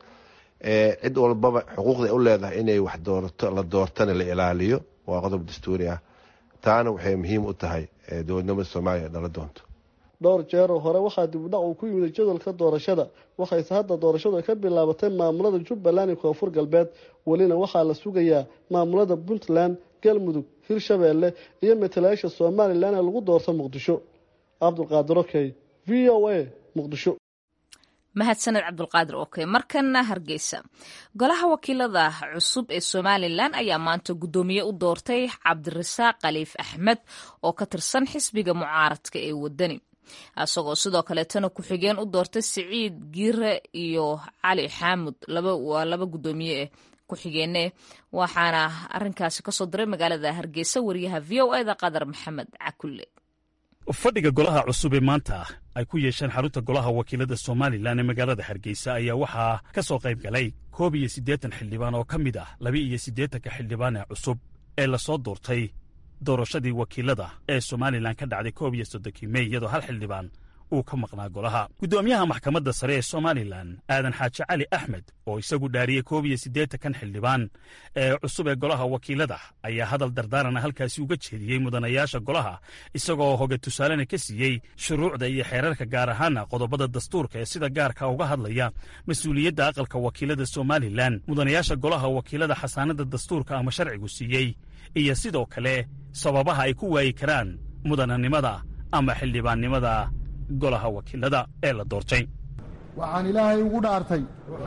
cid walbaba xuquuqda u leedahay inay wax doorato la doortana la ilaaliyo waa qodob dastuuri ah taana waxay muhiim u tahay dowladnimada soomaaliya dhala doonto dhowr jeeroo hore waxaa dibudhac uu ku yimid jadwalka doorashada waxayse hadda doorashadu ay ka bilaabatay maamulada jubbaland iyo koonfur galbeed welina waxaa la sugayaa maamulada puntland galmudug hirshabeelle iyo matalayaasha somalilan ee lagu doorto muqdisho cabdulqaadir okey v o a muqdisho mahadsaned cabdulqaadir oke markana hargeysa golaha wakiilada cusub ee somalilan ayaa maanta guddoomiye u doortay cabdirasaaq khaliif axmed oo ka tirsan xisbiga mucaaradka ee wadani isagoo sidoo kaleetana ku-xigeen u doortay siciid giire iyo cali xaamud waa laba guddoomiye eh ku-xigeene waxaana arinkaasi kasoo diray magaalada hargeysa wariyaha v o eda qadar maxamed cakulle fadhiga golaha cusub ee maanta ay ku yeesheen xarunta golaha wakiilada somalilan ee magaalada hargeysa ayaa waxaa ka soo qayb galay koob iyo siddeetan xildhibaan oo ka mid ah laba iyo siddeetanka xildhibaan ee cusub ee lasoo doortay doorashadii wakiilada ee somalilan ka dhacday koob iyo soddonkii mey iyadoo hal xildhibaan uu ka maqnaa golaha guddoomiyaha maxkamadda sare ee somalilan aadan xaaji cali axmed oo isagu dhaariyey koob iyo siddeetankan xildhibaan ee cusub ee golaha wakiilada ayaa hadal dardaarana halkaasi uga jeediyey mudanayaasha golaha isagoo hoga tusaalena ka siiyey shuruucda iyo xeerarka gaar ahaana qodobada dastuurka ee sida gaarka uga hadlaya mas-uuliyadda aqalka wakiilada somalilan mudanayaasha golaha wakiilada xasaanada dastuurka ama sharcigu siiyey iyo sidoo kale sababaha ay ku waayi karaan mudananimada ama xildhibaannimada golaha wakiilada ee la doortay waxaan ilaahay ugu dhaartay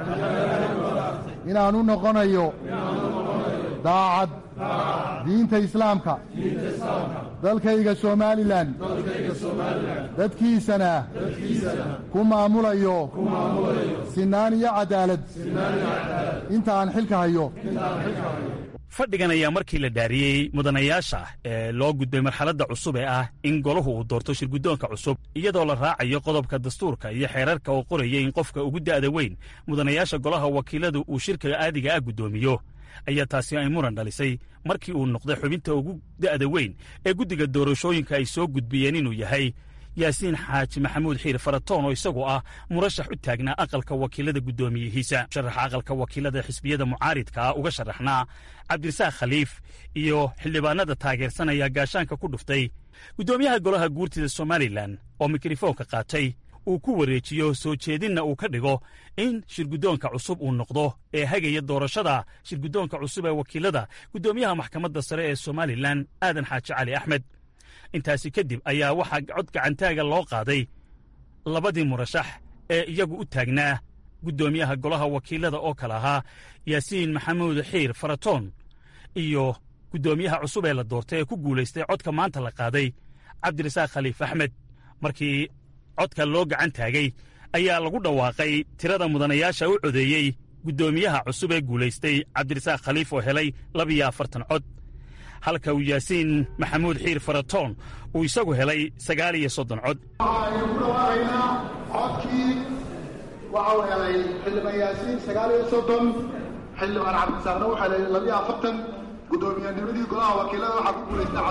inaan u noqonayo daacad diinta islaamka dalkayga somalilan dadkiisana ku maamulayo sinaan iyo cadaalad inta aan xilka hayo fadhigan ayaa markii la dhaariyey mudanayaasha ee loo gudbay marxaladda cusub ee ah in golahu uu doorto shirguddoonka cusub iyadoo la raacayo qodobka dastuurka iyo xeerarka oo qoraya in qofka ugu da'da weyn mudanayaasha golaha wakiiladu uu shirka aadiga ah guddoomiyo ayaa taasi ay muran dhalisay markii uu noqday xubinta ugu da'da weyn ee guddiga doorashooyinka ay soo gudbiyeen inuu yahay yaasiin xaaji maxamuud xiir faratoon oo isagu ah murashax u taagnaa aqalka wakiilada guddoomiyihiisa sharaxa aqalka wakiilada xisbiyada mucaaridka ah uga sharaxnaa cabdirasaaq khaliif iyo xildhibaanada taageersanaya gaashaanka ku dhuftay guddoomiyaha golaha guurtida somalilan oo mikrofoonka qaatay uu ku wareejiyo soo jeedinna uu ka dhigo in shirguddoonka cusub uu noqdo ee hagaya doorashada shirguddoonka cusub ee wakiilada guddoomiyaha maxkamadda sare ee somalilan aadan xaaji cali axmed intaasi kadib ayaa waxaa cod gacantaaga loo qaaday labadii murashax ee iyagu u taagnaa guddoomiyaha golaha wakiilada oo kale ahaa yaasiin maxamuud xiir faratoon iyo guddoomiyaha cusub ee la doortay ee ku guulaystay codka maanta la qaaday cabdirasaaq khaliif axmed markii codka loo gacan taagay ayaa lagu dhawaaqay tirada mudanayaasha u codeeyey guddoomiyaha cusub ee guulaystay cabdirasaaq khaliif oo helay labiyo afartan cod halka uu yaasiin maxamuud xiir faratoon uu isagu helay sagaal iyo soddon cod waxaaynu ku dhawaaqaynaa codkii waxa uu helay xildhibaan yaasiin sagaal iyo soddon xildhibaan cabdisaaqna wuxuu helay labiyo afartan guddoomiyannimadii golaha wakiilada waxaa ku guulaystay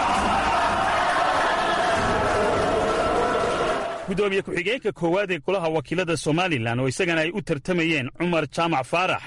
guddoomiye ku-xigeenka koowaad ee golaha wakiilada somalilan oo isagana ay u tartamayeen cumar jaamac faarax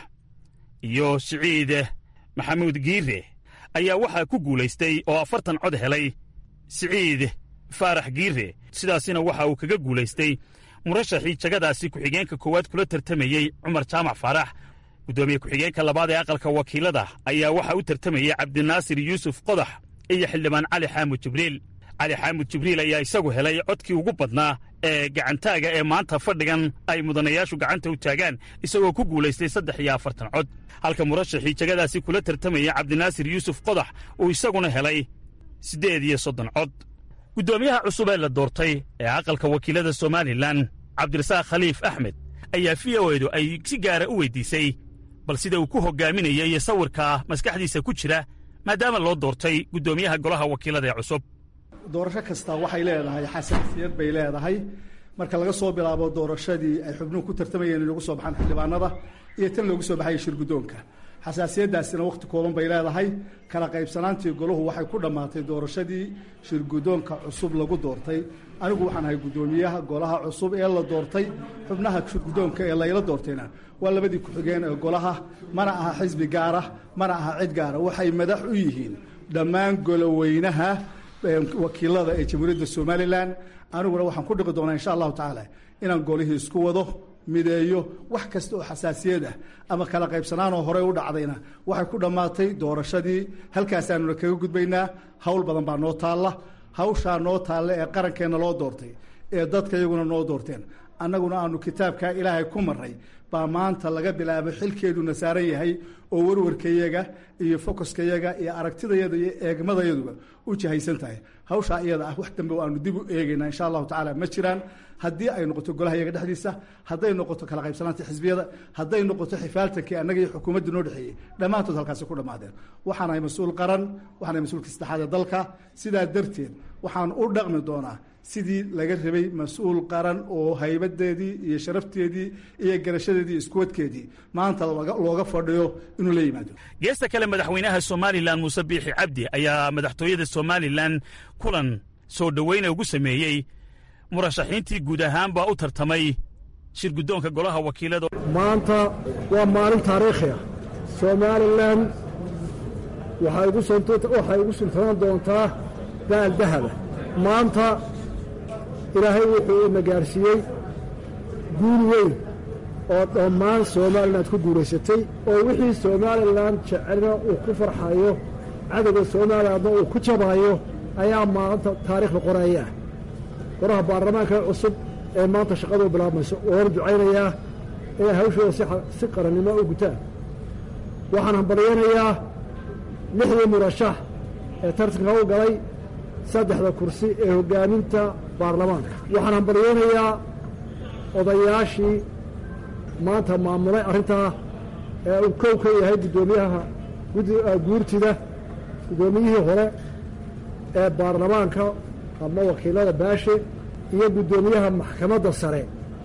iyo siciid maxamuud giire ayaa waxaa ku guulaystay oo afartan cod helay siciid faarax giire sidaasina waxa uu kaga guulaystay murashaxii jagadaasi ku-xigeenka koowaad kula tartamayey cumar jaamac faarax guddoomiye ku-xigeenka labaad ee aqalka wakiilada ayaa waxaa u tartamayey cabdinaasir yuusuf qodax iyo xildhibaan cali xaamud jibriil cali xaamud jibriil ayaa isagu helay codkii ugu badnaa ee gacantaaga ee maanta fadhigan ay mudanayaashu gacanta u taagaan isagoo ku guulaystay saddex iyo afartan cod halka murashaxii jagadaasi kula tartamayay cabdinaasir yuusuf qodax uu isaguna helay siddeed iyo soddon cod guddoomiyaha cusub ee la doortay ee aqalka wakiilada somalilan cabdirasaaq khaliif axmed ayaa v o edu ay si gaara u weyddiisay bal sida uu ku hoggaaminaya iyo sawirka maskaxdiisa ku jira maadaama loo doortay guddoomiyaha golaha wakiilada ee cusub doorasho kasta waxay leedahay xasaasiyad bay leedahay marka laga soo bilaabo doorashadii ay xubnuhu ku tartamayeen in lagu soo baxaan xildhibaanada iyo tan loogu soo baxaya shirguddoonka xasaasiyaddaasina wakhti kooban bay leedahay kala qaybsanaantii golahu waxay ku dhammaatay doorashadii shirguddoonka cusub lagu doortay anigu waxaan ahay guddoomiyaha golaha cusub ee la doortay xubnaha shirguddoonka ee layla doortayna waa labadii ku-xigeen ee golaha mana aha xisbi gaara mana aha cid gaara waxay madax u yihiin dhammaan goloweynaha wakiilada ee jamhuuriyadda somalilan aniguna waxaan ku dhiqi doonaa insha allahu tacaala inaan golihii isku wado mideeyo wax kasta oo xasaasiyad ah ama kala qaybsanaanoo horey u dhacdayna waxay ku dhammaatay doorashadii halkaasaanuna kaga gudbaynaa hawl badan baa noo taalla hawshaa noo taalla ee qarankeenna loo doortay ee dadka iyaguna noo doorteen annaguna aanu kitaabkaa ilaahay ku marray baa maanta laga bilaabo xilkeeduna saaran yahay oo warwarkayaga iyo fokoskayaga iyo aragtidayada iyo eegmadayaduba u jihaysan tahay hawshaa iyada ah wax dambe aanu dib u eegaynaa insha allahu tacala ma jiraan haddii ay noqoto golaha yaga dhexdiisa hadday noqoto kala qaybsanaanta xisbiyada hadday noqoto xifaaltankii annaga iyo xukuumadda noo dhexeeyey dhammaantood halkaasi ku dhammaadeen waxaanahay mas-uul qaran waxaanahay mas-uulka saddexaad ee dalka sidaa darteed waxaan u dhaqmi doonaa sidii laga rabay mas-uul qaran oo haybadeedii iyo sharafteedii iyo garashadeedii iskuwadkeedii maanta looga fadhiyo inuu la yimaado geesta kale madaxweynaha somalilan muuse biixi cabdi ayaa madaxtooyada somalilan kulan soo dhoweyna ugu sameeyey murashaxiintii guud ahaanbaa u tartamay shir guddoonka golaha wakiilada maanta waa maalin taariikhi ah somalilan waxay igu suntanaan doontaa baal dahaba maanta ilaahay wuxuu ina gaadhsiiyey guul weyn oo dhammaan somalilan ku guulaysatay oo wixii somalilan jecelna uu ku farxayo cadowga somalilandna uu ku jabaayo ayaa maanta taariikhda qoraya ah qoraha baarlamaanka cusub ee maanta shaqadu bilaabmayso oona ducaynayaa inay hawshooda si qarannimo u gutaan waxaan hambalyaynayaa lixdii murashax ee tartanka u galay saddexda kursi ee hoggaaminta baarlamaanka waxaan hambalyaynayaa odayaashii maanta maamulay arrintaa ee uu kow ka yahay guddoomiyaha guurtida guddoomiyihii hore ee baarlamaanka ama wakiilada baashe iyo guddoomiyaha maxkamadda sare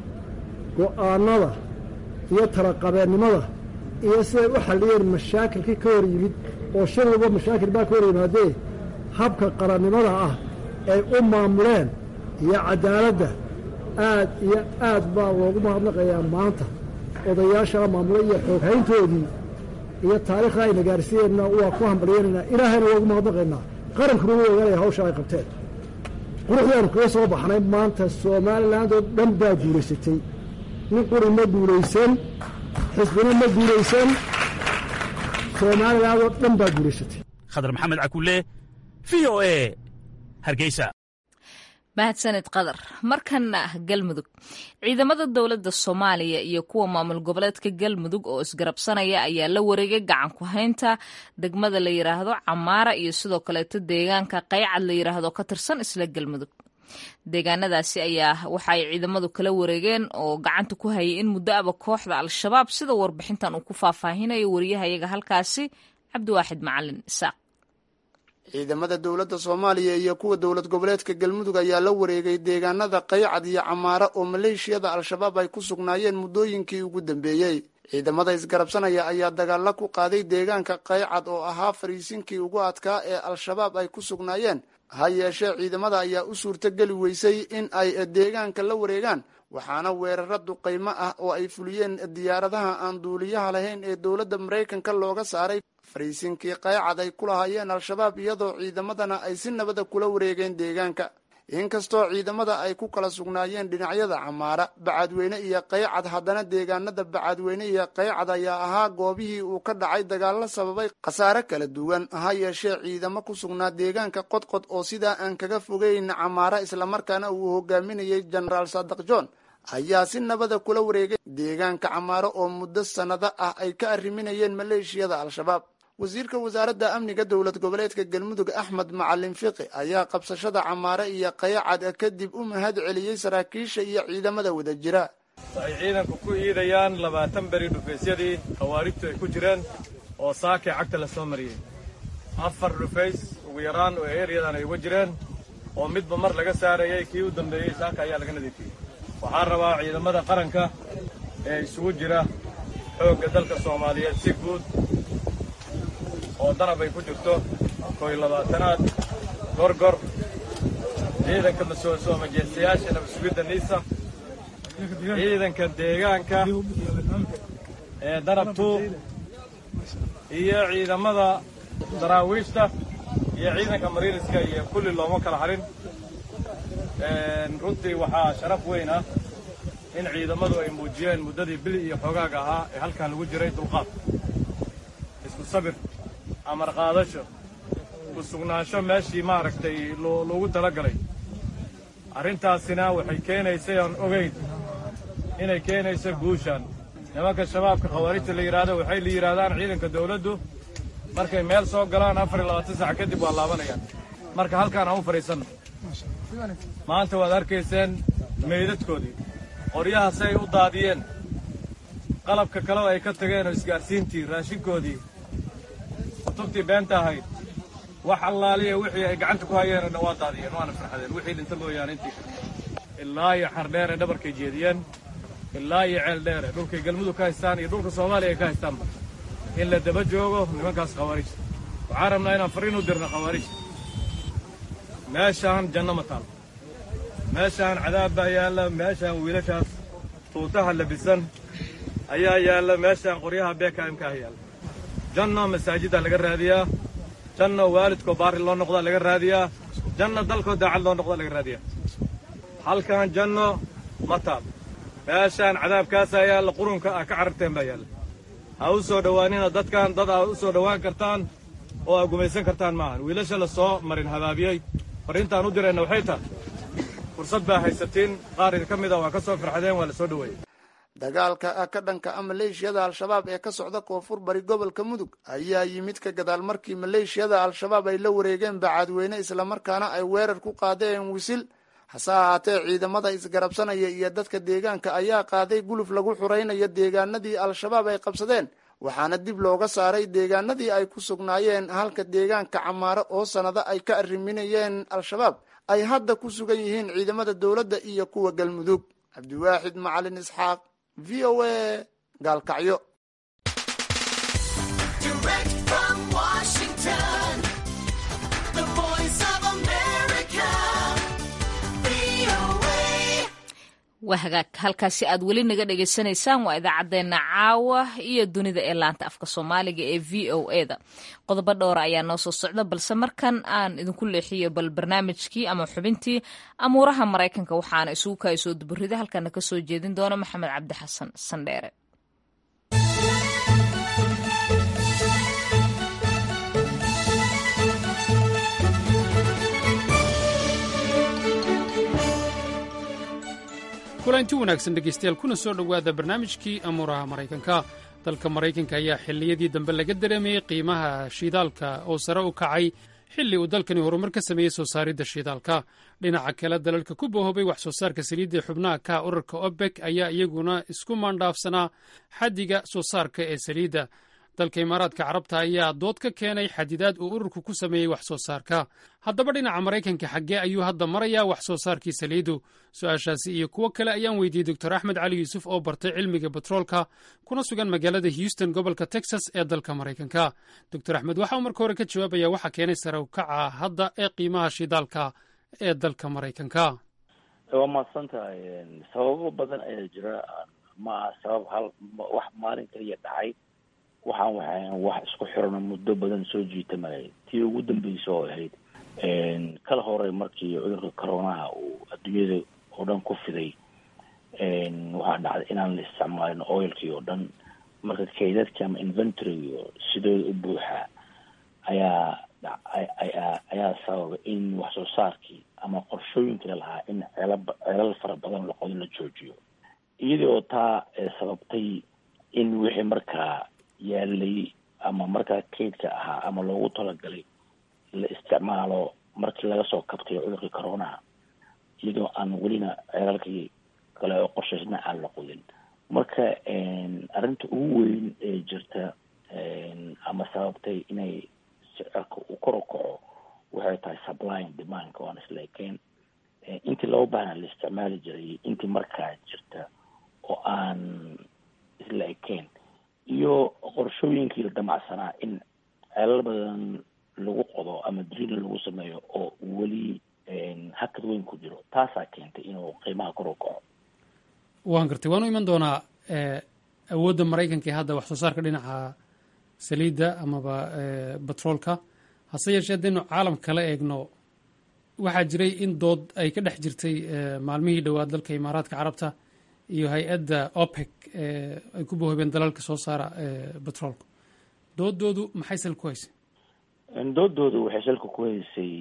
go'aannada iyo talaqabeennimada iyo siday u xalliyeen mashaakilkii ka hor yimid oo shir walba mashaakil baa ka hor yimaadee habka qarannimada ah ay u maamuleen iyo caddaaladda aad iyo aad baa loogu mahadnaqayaa maanta odayaashaa maamulay iyo xooghayntoodii iyo taariikhda ayna gaarsiiyeenna waa ku hambalyaynaynaa ilaahayna loogu mahadnaqaynaa qarankuna u ogaanaya hawsha ay qabteen quruxdaanu kaga soo baxnay maanta somaliland oo dhan baa guulaysatay nin quri ma guulaysan xisbina ma guulaysan somaliland oo dhan baa guulaysatay khadar maxamed cakulle v o e hargeysa mahadsanid qadar markanna ah galmudug ciidamada dowladda soomaaliya iyo kuwa maamul goboleedka galmudug oo isgarabsanaya ayaa la wareegay gacan ku haynta degmada la yidhaahdo camaara iyo sidoo kaleeto deegaanka qaycad la yidhaahdo ka tirsan isla galmudug deegaanadaasi ayaa waxa ay ciidamadu kala wareegeen oo gacanta ku hayay in muddo aba kooxda al-shabaab sida warbixintan uu ku faahfaahinayo wariyahayaga halkaasi cabdiwaaxid macalin isaaq ciidamada dowladda soomaaliya iyo kuwa dowlad goboleedka galmudug ayaa la wareegay deegaanada qaycad iyo camaara oo maleeshiyada al-shabaab ay ku sugnaayeen muddooyinkii ugu dambeeyey ciidamada isgarabsanaya ayaa dagaalla ku qaaday deegaanka qaycad oo ahaa fariisinkii ugu adkaa ee al-shabaab ay ku sugnaayeen ha yeeshee ciidamada ayaa u suurtogeli weysay in ay deegaanka la wareegaan waxaana weeraro duqaymo ah oo ay fuliyeen diyaaradaha aan duuliyaha lahayn ee dowladda maraykanka looga saaray fariisinkii qaycad ay ku lahaayeen al-shabaab iyadoo ciidamadana ay si nabada kula wareegeen deegaanka inkastoo ciidamada ay ku kala sugnaayeen dhinacyada camaara bacadweyne iyo qaycad haddana deegaanada bacadweyne iyo qaycad ayaa ahaa goobihii uu ka dhacay dagaallo sababay khasaare kala duwan ha yeeshee ciidamo ku sugnaa deegaanka qodqod oo sidaa aan kaga fogeyn camaara islamarkaana uu hogaaminayay jenaraal sadak john ayaa si nabada kula wareegay deegaanka camaaro oo muddo sannado ah ay ka arriminayeen maleeshiyada al-shabaab wasiirka wasaaradda amniga dowlad goboleedka galmudug axmed macalin fiqi ayaa qabsashada camaare iyo qayacad kadib u mahad celiyey saraakiisha iyo ciidamada wada jira waxay ciidanku ku iidayaan labaatan beri dhufaysyadii khawaarijtu ay ku jireen oo saakii cagta la soo mariyey afar dhufays ugu yaraan oo eeryadan ay uga jireen oo midba mar laga saarayay kii u dambeeyey saaka ayaa laga nadiifiyey waxaan rabaa ciidamada qaranka ee isugu jira xoogga dalka soomaaliyeed si guud oo danab ay ku jirto koy labaatanaad gorgor ciidanka masoo majeestayaasha nabasugidda niisa ciidanka deegaanka ee danab tuu iyo ciidamada daraawiishta iyo ciidanka mariiriska iyo kulli looma kala harin runtii waxaa sharaf weyn ah in ciidamadu ay muujiyeen muddadii bili iyo xoogaaga ahaa ee halkan lagu jiray dulqaad isku sabir amar qaadasho ku sugnaansho meeshii maaragtay loogu talagalay arrintaasina waxay keenaysay aan ogayn inay keenayso guushan nimanka shabaabka khawaarijta la yidhaahdo waxay la yidhaahdaan ciidanka dawladdu markay meel soo galaan afar iyo labaatan sac kadib waa laabanayaan marka halkaan aan u fadhiisanno maanta waad arkayseen meydadkoodii qoryaha si ay u daadiyeen qalabka kaleo ay ka tageen oo isgaadhsiintii raashinkoodii kutubtii beenta ahayd wax allaaliya wixii ay gacanta ku hayeenna waa daadiyeen waana farxadeen wixii dhinta mooyaane intii ilaa iyo xardheere dhabarkay jeediyeen ilaa iyo ceel dheere dhulkay galmudug ka haystaan iyo dhulka soomaaliya ay ka haystaanba in la daba joogo nimankaas khawaarijta waxaan rabnaa inaan fariin u dirno khawaarijta meeshaan janno ma taal meeshaan cadaab baa yaalla meeshaan wiilashaas tuutaha labisan ayaa yaalla meeshaan qoryaha beekaimkaah yaalla janno masaajiddaa laga raadiyaa janno waalidkoo baari loo noqdaa laga raadiyaa janno dalkoo daacad loo noqdaa laga raadiyaa halkan janno ma taal meeshaan cadaabkaasaa yaalla qurunka ah ka cararteen baa yaalla ha u soo dhowaanina dadkan dad aa u soo dhowaan kartaan oo aa gumaysan kartaan maahan wiilasha la soo marin habaabiyey farriintaan u dirayna waxay tahay fursad baa haysatiin qaar idinka mid a waa ka soo farxadeen waa la soo dhoweeyey dagaalka ka dhanka ah maleeshiyada al-shabaab ee ka socda koonfur bari gobolka mudug ayaa yimid ka gadaal markii maleeshiyada al-shabaab ay la wareegeen bacadweyne islamarkaana ay weerar ku qaadeen wisil hase ahaatee ciidamada isgarabsanaya iyo dadka deegaanka ayaa qaaday guluf lagu xuraynayo deegaanadii al-shabaab ay qabsadeen waxaana dib looga saaray deegaanadii ay ku sugnaayeen halka deegaanka camaaro oo sannado ay ka arriminayeen al-shabaab ay hadda ku sugan yihiin ciidamada dowladda iyo kuwa galmudug cabdiwaaxid macalin isxaaq v o a gaalkacyo waa hagaag halkaasi aad weli naga dhagaysanaysaan waa idaacaddeenna caawa iyo dunida ee laanta afka soomaaliga ee v o e da qodobo dhowra ayaa noo soo socda balse markan aan idinku leexiyo bal barnaamijkii ama xubintii amuuraha maraykanka waxaana isugu kaay soo duburida halkana ka soo jeedin doona maxamed cabdi xasan sandheere kulanti wanaagsan dhegaystayaal kuna soo dhowaada barnaamijkii amuuraha maraykanka dalka maraykanka ayaa xilliyadii dambe laga dareemayey qiimaha shiidaalka oo sare u kacay xilli uu dalkani horumar ka sameeyey soo saaridda shiidaalka dhinaca kale dalalka ku bohobay wax soo saarka saliidda xubnaha ka urarka obek ayaa iyaguna isku maandhaafsanaa xaddiga soo saarka ee saliidda dalka imaaraadka carabta ayaa dood ka keenay xadidaad uu ururku ku sameeyey wax soo saarka haddaba dhinaca maraykanka xaggee ayuu hadda marayaa wax soo saarkii saliidu su-aashaasi iyo kuwo kale ayaan weydiiyey doctor axmed cali yuusuf oo bartay cilmiga betroolka kuna sugan magaalada houston gobolka texas ee dalka maraykanka doctor axmed waxa uu marka hore ka jawaabaya waxa keenay sare u kaca hadda ee qiimaha shidaalka ee dalka maraykanka waa mahadsan tahay sababo badan ayaa jira ma aha sabab hal wax maalin kaliya dhacay waxaan waxaan wax isku xirano muddo badan soo jiitamaya tii ugu dambeysa oo ahayd kala hore markii cudurka coronaha uu adduunyada oo dhan ku fiday waxaa dhacday inaan la isticmaalin oilkii oo dhan marka kaydadki ama inventoryga sidooda u buuxa ayaa ayaa ayaa sababa in wax soo saarkii ama qorshooyinkii lahaa in ceela ceelal fara badan laqodo la joojiyo iyadii oo taa sababtay in wixii markaa yaalay ama markaa kaydka ahaa ama loogu talagalay la isticmaalo markii laga soo kabtay cudurkii coronaha iyadoo aan welina ceelalkii kale oo qorshaysna aan la qodin marka arrinta ugu weyn ee jirta ama sababtay inay sicirka uu kor u kaco waxay tahay supplying demandka waan isla ekeen intii loo baahna la isticmaali jiray intii markaa jirta oo aan isla ekeen iyo qorshooyinkii la damacsanaa in ceelal badan lagu qodo ama driina lagu sameeyo oo weli hakad weyn ku jiro taasaa keentay inuu qiimaha kor u kaco waan gartay waan u iman doonaa awoodda maraykanka ee hadda wax soo saarka dhinaca saliidda amaba batroolka hase yeeshee haddaynu caalam kala eegno waxaa jiray in dood ay ka dhex jirtay maalmihii dhowaad dalka imaaraadka carabta iyo hay-adda opec ay ku bohobeen dalalka soo saara batroolka doodoodu maxay salka ku haysay doodoodu waxay salka ku haysay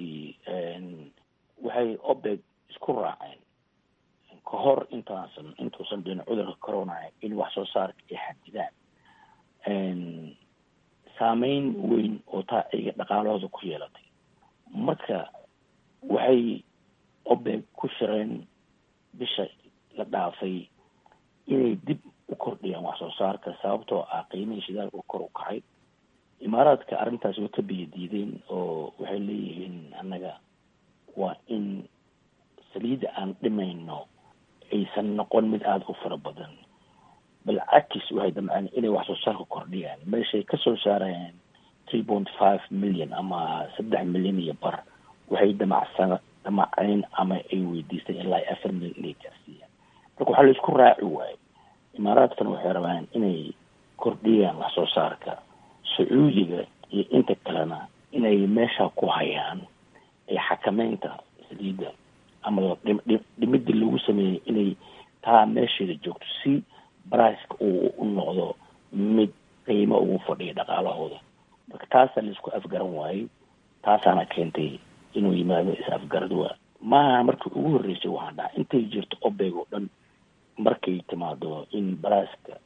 waxay opec isku raaceen ka hor intaasan intuusan dhicin cudurka corona in wax soo saarka ay xadidaan saameyn weyn oo taa iyaga dhaqaalahooda ku yeelatay marka waxay opec ku shireen bisha la dhaafay inay dib u kordhiyaan wax soo saarka sababtoo ah qiimihii shidaalka kor u kacay imaaraadka arrintaas way ka biyo diideen oo waxay leeyihiin annaga waa in saliidda aan dhimayno aysan noqon mid aada u fara badan bal cakis waxay damceen inay wax soo saarka kordhiyaan meeshay kasoo saarayaan three point five million ama saddex milyan iyo bar waxay damacsan damaceen ama ay weydiisteen ilaa afar milyan inay gaarsiiyaan marka waxaa laisku raaci waayo imaaraadkana waxay rabaan inay kordhiyaan wax soo saarka sacuudiga iyo inta kalena inay meesha ku hayaan ee xakameynta saliidda ama dhimidii lagu sameeyey inay taa meesheeda joogto si briceka uu u noqdo mid qiimo ugu fadhiya dhaqaalahooda marka taasaa laisku afgaran waayey taasaana keentay inuu yimaado is-afgarad waa maaha markii ugu horreysay waxaan dhaha intay jirto obeg oo dhan markay timaado in briceka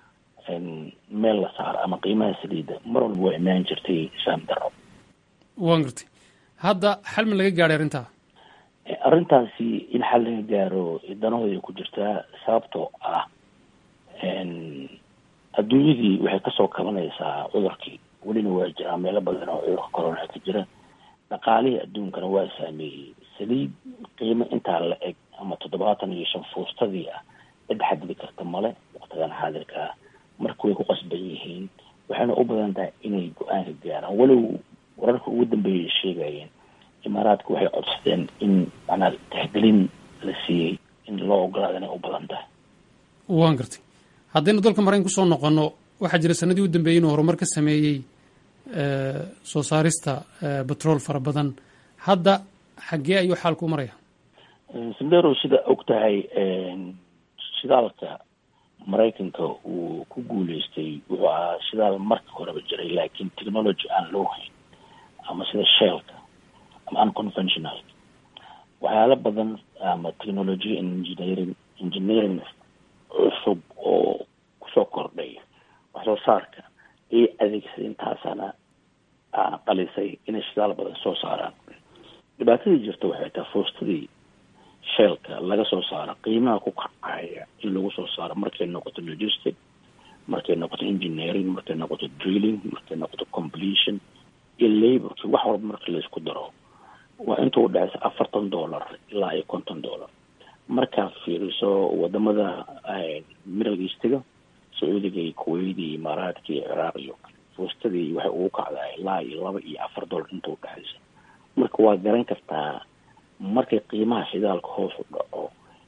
meel la saaro ama qiimaha saliidda mar walba waa imaan jirtay isfaam daro waan gartay hadda xal ma laga gaadhay arrintaa arrintaasi in xal laga gaaro danahooda ku jirtaa sababtoo ah adduunyadii waxay kasoo kabanaysaa cudurkii welina waa jiraa meelo badan oo cudurka corona ka jira dhaqaalihii adduunkana waa saameeyey saliid qiimo intaa la eg ama toddobaatan iyo shan fuustadii ah cid xadidi karta male waqtigan xaadirka ah marka way ku qasban yihiin waxayna u badan tahay inay go-aanka gaaraan walow wararka ugu dambeeyay sheegayeen imaaraadka waxay codsadeen in macnaa tixgelin la siiyey in loo ogolaada inay u badan tahay waan gartay haddaynu dalka maraykan kusoo noqonno waxaa jira sanadii u dambeeyey inuu horumar ka sameeyey soo saarista batrool fara badan hadda xaggee ayuu xaalku u maraya sandero sida og tahay shidaalka maraykanka uu ku guuleystay wuxuu ahaa shidaal marka horeba jiray laakiin technology aan loo hayn ama sida sheelka ama unconventional waxyaalo badan ama technology engineering engineering cusub oo kusoo kordhay wax soo saarka ay adeegsadeen taasana qalisay inay shidaal badan soo saaraan dhibaatadii jirta waxay tahay foostadii sheelka laga soo saaro qiimaha ku kacaya in lagu soo saaro markay noqoto logistic markay noqoto engineering markay noqoto drilling markay noqoto completion iyo laborki wax walba marka laisku daro waa inta u dhexaysa afartan dollar ilaa iyo konton dollar markaad fiiriso wadamada middle eastiga sacuudiga iyo kuwait iyo imaaraadka iyo ciraaq iyo fuustadii waxay ugu kacdaa ilaa iyo laba iyo afar dollar inta u dhexaysa marka waa garan kartaa markay qiimaha shidaalka hoos u dhaco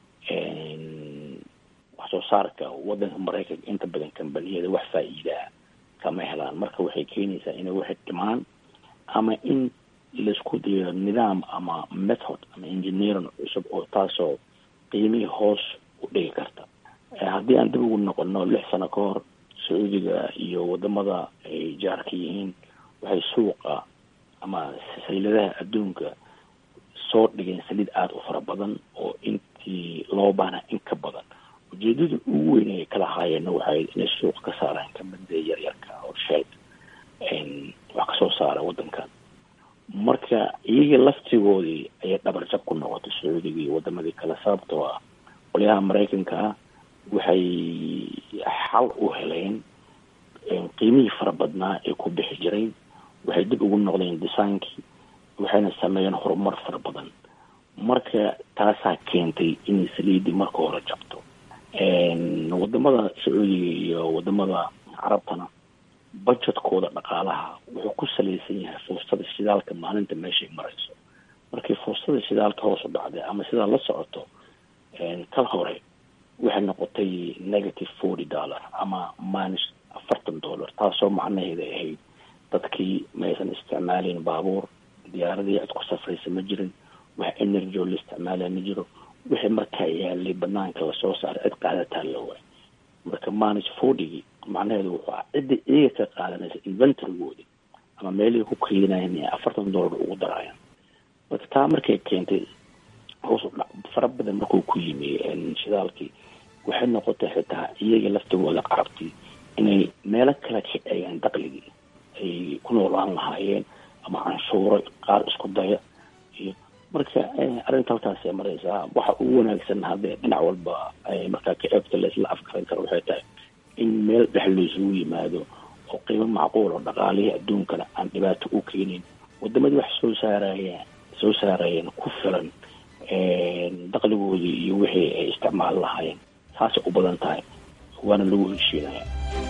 wax soo saarka wadanka maraykanka inta badan kambaniyada wax faa-iidaa kama helaan marka waxay keenaysaa inay waxay dhimaan ama in laisku dayo nidaam ama method ama engineering cusub oo taasoo qiimihii hoos u dhigi karta haddii aan dib ugu noqono lix sano ka hor sacuudiga iyo wadamada ay jaarka yihiin waxay suuqa ama saliiladaha adduunka soo dhigeen saliid aada u fara badan oo intii loo baana in ka badan ujeedada ugu weyn ay kala haayeenna waxay inay suuqa ka saaraan kamida yaryarka oo shell wax kasoo saara wadankan marka iyaga laftigoodii ayay dhabarjab ku noqotay sacuudiga iyo wadamadii kale sababtoo ah qolyaha maraykanka ah waxay xal u heleen qiimihii fara badnaa ee ku bixi jiray waxay dib ugu noqdeen disaankii waxayna sameeyeen horumar fara badan marka taasaa keentay inay saliidii marka hore jabto wadamada sacuudiga iyo wadamada carabtana budgetkooda dhaqaalaha wuxuu ku salaysan yahay fursada shidaalka maalinta meeshay marayso markii fursada shidaalka hoos u dhacday ama sidaa la socoto kal hore waxay noqotay negative forty dollar ama minus afartan dollar taasoo macnaheeda ahayd dadkii maysan isticmaalin baabuur diyaaradii cid ku safraysa ma jirin wax energy oo la isticmaalaya ma jiro wixii markaa yaalay banaanka lasoo saaray cid qaadataa la waay marka minus fortygii macnaheedu wuxuu ah cidda iyaga ka qaadanaysa inventorygoodi ama meelihii ku keenayan ee afartan dollar ugu daraayan marka taa markay keentay hoos u dhac fara badan markuu ku yimi shidaalkii waxay noqotay xitaa iyaga laftigooda carabtii inay meelo kale ka eegeen daqligii ay ku noolaan lahaayeen ama canshuuro qaar isku daya iyo marka arrinta halkaasay maraysaa waxa ugu wanaagsan haddee dhinac walba ay markaa ka eegto laisla afkaran karo waxay tahay in meel dhex laysugu yimaado oo qiimo macquul oo dhaqaalihii adduunkana aan dhibaato u keenin wadamadii wax soo saarayeen soo saarayeen ku filan daqligoodii iyo wixii ay isticmaali lahaayeen saasay u badan tahay waana lagu heshiinaya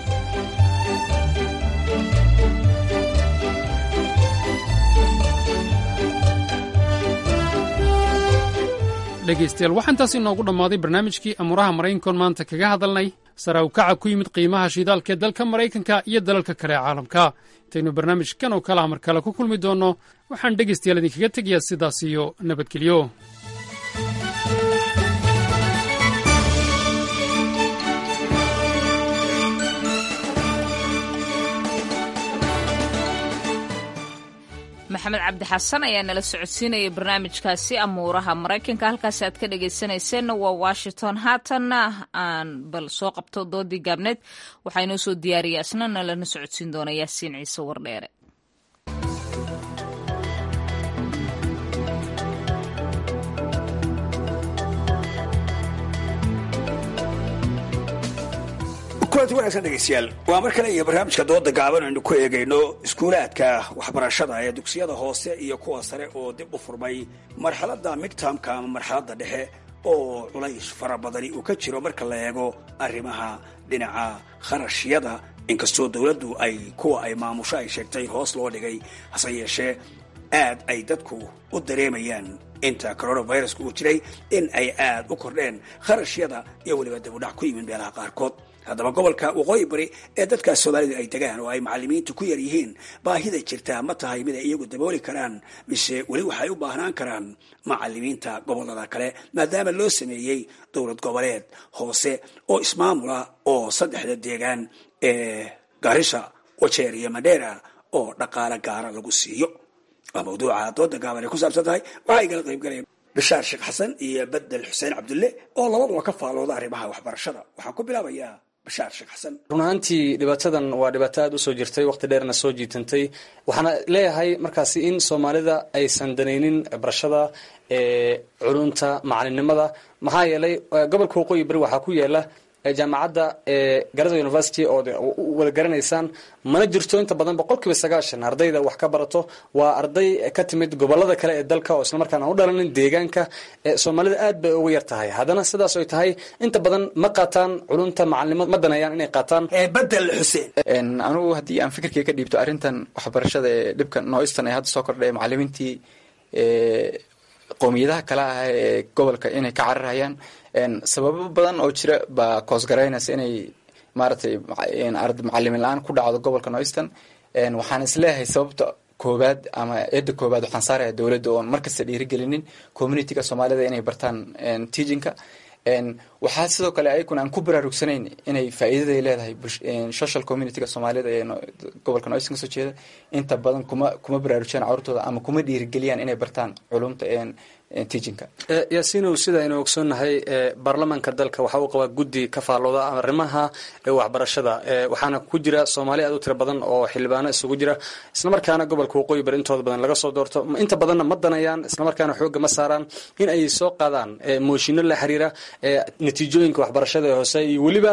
dhegaystayaal waxaa intaas inoogu dhammaaday barnaamijkii amuuraha maraykankoon maanta kaga hadalnay sare u kaca ku yimid qiimaha shidaalka ee dalka maraykanka iyo dalalka kale ee caalamka intaynu barnaamijkan oo kale amar kale ku kulmi doonno waxaan dhegaystayaal idinkaga tegayaa sidaas iyo nabadgelyo maxamed cabdi xasan ayaa nala socodsiinayay barnaamijkaasi amuuraha maraykanka halkaasi aad ka dhegaysanayseena waa washington haatanna aan bal soo qabto doodii gaabneed waxaa inoo soo diyaariya isna nalana socodsiin doona yaasiin ciise wardheere kulanti wanaagsan dhegeystayaal waa mar kale iyo barnaamijka dooda gaaban aynu ku eegayno iskuulaadka waxbarashada ee dugsiyada hoose iyo kuwa sare oo dib u furmay marxaladda midtamka ama marxaladda dhexe oo culays fara badani uu ka jiro marka la eego arrimaha dhinaca kharashyada inkastoo dowladdu ay kuwa ay maamusho ay sheegtay hoos loo dhigay hase yeeshee aad ay dadku u dareemayaan inta coronaviruska uu jiray in ay aad u kordheen kharashyada iyo weliba dibudhac ku yimid meelaha qaarkood haddaba gobolka waqooyi bari ee dadkaas soomaalida ay degaan oo ay macalimiintu ku yar yihiin baahida jirtaa ma tahay mid ay iyagu dabooli karaan mise weli waxay u baahnaan karaan macalimiinta gobolada kale maadaama loo sameeyey dowlad goboleed hoose oo ismaamula oo saddexda deegaan ee garisha wajeer iyo madheera oo dhaqaale gaara lagu siiyo waa mawduuca dooda gaaban ay ku saabsan tahay waxaa igala qaybgalaya bishaar sheekh xasan iyo bedel xuseen cabdulle oo labaduba ka faalooda arrimaha waxbarashada waxaan ku bilaabayaa run ahaantii dhibaatadan waa dhibaato aada usoo jirtay waqti dheerna soo jiitantay waxaana leeyahay markaasi in soomaalida aysan danaynin barashada culunta macalinimada maxaa yeelay gobolka waqooyi beri waxaa ku yaala jaamacadda garada university oo wada garanaysaan mana jirto inta badan boqol kiiba sagaashan ardayda wax ka barato waa arday ka timid gobolada kale ee dalka oo islamarkaan aan u dhalanin deegaanka soomaalida aad bay ugu yar tahay haddana sidaas ay tahay inta badan ma qaataan culunta macalinimo ma daneeyaan inay qaataan bedel xuseen anigu haddii aan fikirkii ka dhiibto arrintan waxbarashada ee dhibka nooistan ee hadda soo kordhay macalimiintii qowmiyadaha kale ah ee gobolka inay ka cararayaan sababo badan oo jira baa koosgaraynaysa inay maaragtay macalimin la-aan ku dhacdo gobolka noistan waxaan isleeyahay sababta koobaad ama eedda koobaad waxaan saaraya dowladda oon markasta dhiirigelinin communityga soomaalida inay bartaan teachinka waxaa sidoo kale ayakuna aan ku baraarugsanayn inay faa'iidaday leedahay social communityga soomaalida ee gobolka noistan kasoo jeeda inta badan kuma kuma baraarujiyaan carurtooda ama kuma dhiirigeliyaan inay bartaan culumta teachinka yaasiinow sida aynu ogsoonnahay baarlamaanka dalka waxa uu qabaa guddi ka faallooda arrimaha waxbarashada waxaana ku jira soomaali aad u tiro badan oo xildhibaano isugu jira islamarkaana gobolka waqooyi bari intooda badan laga soo doorto inta badanna ma danayaan islamarkaana xoogga ma saaraan in ay soo qaadaan mooshinno la xiriira natiijooyinka waxbarashada ee hoose iyo weliba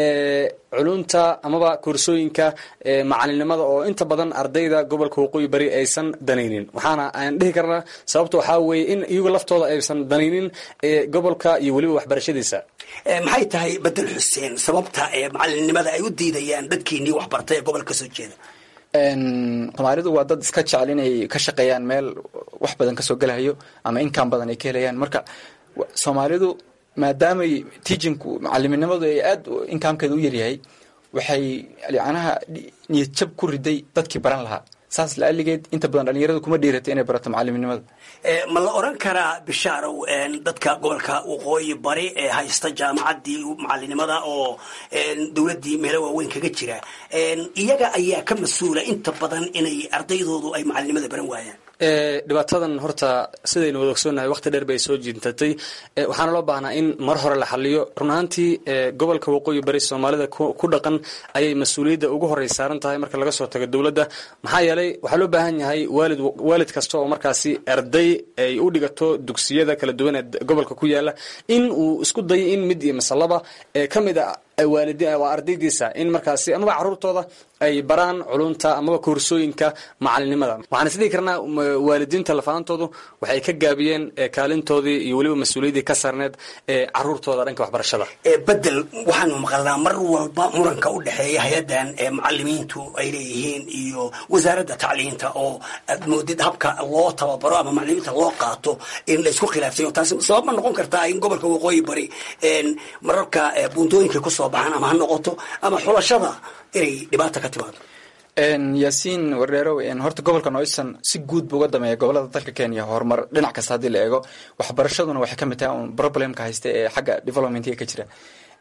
culunta amaba koorsooyinka macalinimada oo inta badan ardayda gobolka waqooyi bari aysan danaynin waxaana aan dhihi karnaa sababta waxaa weeye in iyagu laftooda aysan danaynin gobolka iyo weliba waxbarashadiisa maxay tahay bedel xuseen sababta ee macalinimada ay u diidayaan dadkiinii waxbartay ee gobolka kasoo jeeda soomaalidu waa dad iska jecel inay ka shaqeeyaan meel wax badan kasoo gelahayo ama inkaan badan ay ka helayaan marka soomaalidu maadaamay teachinku macaliminimadu ay aad inkaamkeeda u yaryahay waxay yacnaha niyad jab ku riday dadkii baran lahaa saas la-aligeed inta badan dhalinyaradu kuma dhiiratay inay barato macaliminimada ma la oran karaa bishaarow dadka gobolka waqooyi bari ee haysta jaamacaddii macalinimada oo dowladdii meelo waaweyn kaga jira iyaga ayaa ka mas-uula inta badan inay ardaydoodu ay macalinimada baran waayaan dhibaatadan horta sidaynu wada ogsoonnahay waqti dheer bay soo jiintatay waxaana loo baahnaa in mar hore la xaliyo run ahaantii gobolka waqooyi bari soomaalida ku dhaqan ayay mas-uuliyadda ugu horey saaran tahay marka laga soo tago dowladda maxaa yeelay waxaa loo baahan yahay waalid waalid kasta oo markaasi arday ay u dhigato dugsiyada kala duwan ee gobolka ku yaala in uu isku dayo in mid iyo masalaba ka mid a waalidi waa ardaydiisa in markaasi amaba caruurtooda ay baraan culunta amaba koorsooyinka macalinimada waxaan is dhihi karnaa waalidiinta lafaantoodu waxay ka gaabiyeen kaalintoodii iyo weliba mas-uuliyaddii ka saarneed ee caruurtooda dhanka waxbarashada bedel waxaanu maqalnaa mar walba muranka u dhexeeya hay-addan macalimiintu ay leeyihiin iyo wasaaradda tacliinta oo aad moodid habka loo tababaro ama macalimiinta loo qaato in laysku khilaafsayo taasi sabab ma noqon kartaa in gobolka waqooyi bari mararka buuntooyinkay kusoo baxaan ama ha noqoto ama xulashada inay dhibaata ka timaado yaasiin wardheerow horta gobolka noistan si guud buu uga dameeya gobolada dalka kenya horumar dhinac kasta haddii la eego waxbarashaduna waxay ka mid tahay un problemka haysta ee xagga developmentiga ka jira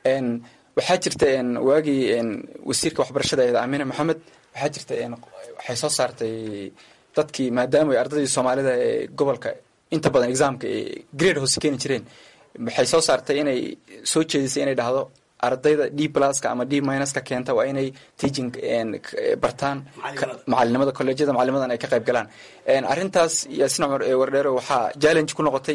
waxaa jirta waagii wasiirka waxbarashada eeda amine moxamed waxaa jirta waxay soo saartay dadkii maadaama ardaydii soomaalida ee gobolka inta badan examka grade hoose keeni jireen waxay soo saartay inay soo jeedisay inay dhahdo ardayda d pluska ama d minuska keenta waa inay teaching bartaan macalinimada colleejyada macalinimadan ay ka qayb galaan arrintaas yaasin cumar wardheero waxaa challenge ku noqotay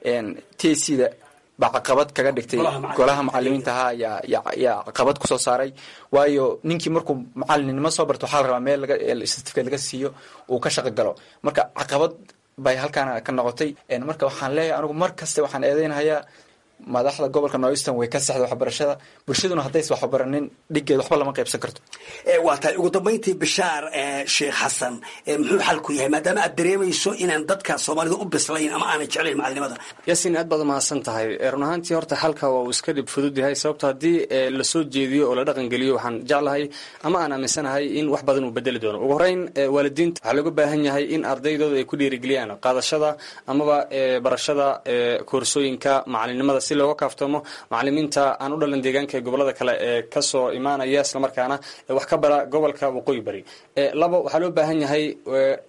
t c da baa caqabad kaga dhigtay golaha macalimiinta ahaa yaa caqabad kusoo saaray waayo ninkii markuu macalinimo soo barto waxaa la rabaa meel certificate laga siiyo uu ka shaqo galo marka caqabad bay halkaana ka noqotay marka waxaan leeyahay anigu mar kaste waxaan eedeynhayaa madaxda gobolka noistan way ka saxda waxbarashada bulshaduna haddays waxbaranin dhiggeed waxba lama qaybsan karto waa tahay ugu dambayntii bishaar sheekh xasan muxuu xalku yahay maadaama aad dareemayso inaan dadka soomaalida u bislayn ama aanay jeclayn macalinimada yaasiin aad baad umahadsan tahay run ahaantii horta xalka waa uu iska dhib fudud yahay sababto haddii lasoo jeediyo oo la dhaqan geliyo waxaan jeclahay ama aan aaminsanahay in wax badan uu bedeli doono ugu horeyn waalidiinta waxaa looga baahan yahay in ardaydooda ay ku dhiirigeliyaan qaadashada amaba barashada koorsooyinka macalinimada si looga kaaftoomo macalimiinta aan u dhalan deegaanka ee gobolada kale ee kasoo imaanaya islamarkaana wax ka bara gobolka waqooyi bari labo waxaa loo baahan yahay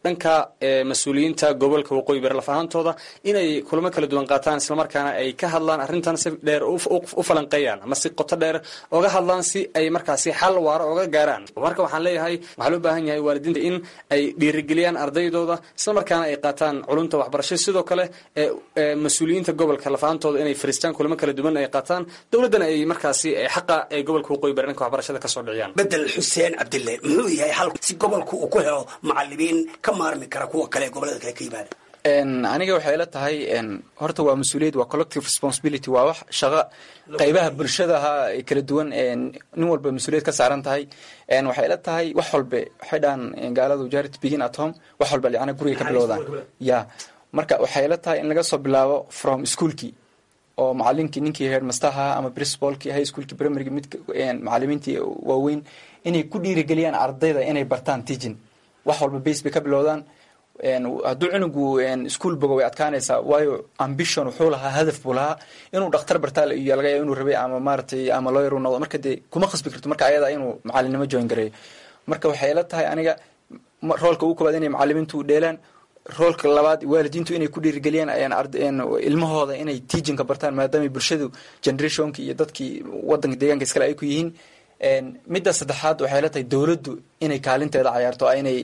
dhanka mas-uuliyiinta gobolka waqooyi bari laf ahaantooda inay kulamo kala duwan qaataan islamarkaana ay ka hadlaan arrintan si dheer u falanqeeyaan ama si qoto dheer oga hadlaan si ay markaasi xal waaro oga gaaraan marka waxaan leeyahay waxaa loo baahan yahay waalidiinta in ay dhiirigeliyaan ardaydooda islamarkaana ay qaataan culumta waxbarasho sidoo kale mas-uuliyiinta gobolka laf ahaantooda inay fariistaan kulamo kala duwan ay qaataan dowladdana ay markaasi xaqa ee gobolka waqooyi bari dhanka waxbarashada kasoo dhiciyaan bedel xuseen cabdille muxuu yahay xal si gobolku uu ku helo macalimiin ka maarmi kara kuwa kale ee gobolada kale ka yimaada aniga waxay ila tahay horta waa mas-uuliyad waa collective responsibility waa wax shaqo qaybaha bulshadaha kala duwan nin walba mas-uuliyad ka saaran tahay waxay ila tahay wax walbe waxay dhahan gaaladu charity begin at home wax walba yani guriga ka bilowdaan ya marka waxay ila tahay in laga soo bilaabo from schoolkii oo macalinkii ninkii headmasterha ama principalkii high schoolkii primaryga mid macalimiintii waaweyn inay ku dhiirigeliyaan ardayda inay bartaan teaching wax walba base bay ka bilowdaan hadduu cunugu ischool bogo way adkaanaysaa waayo ambition wuxuu lahaa hadaf buu lahaa inuu dhakhtar bartaa iyo laga yaaba inuu rabay ama maaragtay ama lawyer uu noqdo marka dee kuma khasbi karto marka ayada inuu macalinimo join gareeyo marka waxay ila tahay aniga roolka ugu koobaad inay macalimiintu dheelaan roolka labaad waalidiintu inay ku dhiirigeliyaan ilmahooda inay teachinka bartaan maadaama bulshadu generationki iyo dadkii wadanka deegaanka iskale ay ku yihiin midda saddexaad waxay la tahay dowladdu inay kaalinteeda cayaarto inay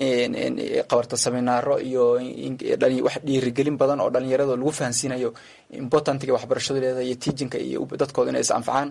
qabarto seminaaro iyo wax dhiirigelin badan oo dhalinyarada lagu fahansiinayo importantiga waxbarashadoleeda iyo teachinka iyo dadkooda inay is anfacaan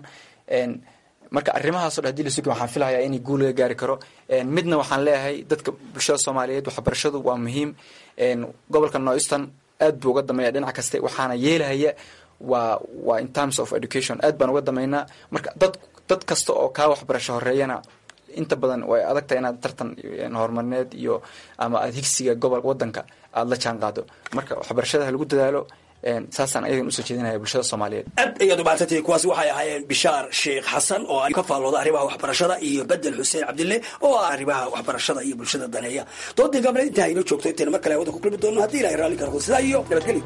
marka arrimahaasoo dhan hadii la sugi waxaan filahayaa inay guul laga gaari karo midna waxaan leeyahay dadka bulshada soomaaliyeed waxbarashadu waa muhiim gobolka northeastern aad buu uga dameeya dhinac kaste waxaana yeelahaya waa waa in terms of education aad baan uga dameynaa marka dad dad kasta oo kaa waxbarasho horeeyana inta badan way adagtahay inaad tartan horumarineed iyo ama aad higsiga gobol wadanka aada la jaan qaado marka waxbarashada ha lagu dadaalo saasaan ayagan usoo jeedinaya bulshada soomaaliyeed aad ayaad umaadsantihiin kuwaasi waxay ahaayeen bishaar sheekh xasan oo ka faallooda arrimaha waxbarashada iyo bedel xuseen cabdille oo ah arrimaha waxbarashada iyo bulshada daneeya doodii gabna intaa inoo joogto intayna mar kale hawada ku kulmi doono haddii ilahay raalli karo sidaa iyo nabadgelyo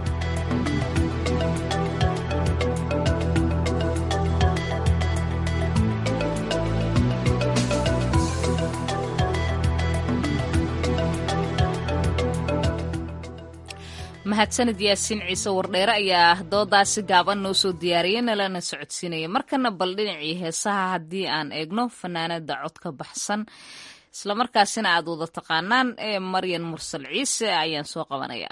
mahadsanid yaasiin ciise wardheere ayaa doodaasi gaaban noo soo diyaariyay nalana socodsiinaya markana bal dhinacii heesaha haddii aan eegno fanaanada codka baxsan islamarkaasina aad wada taqaanaan ee maryan mursal ciise ayaan soo qabanayaa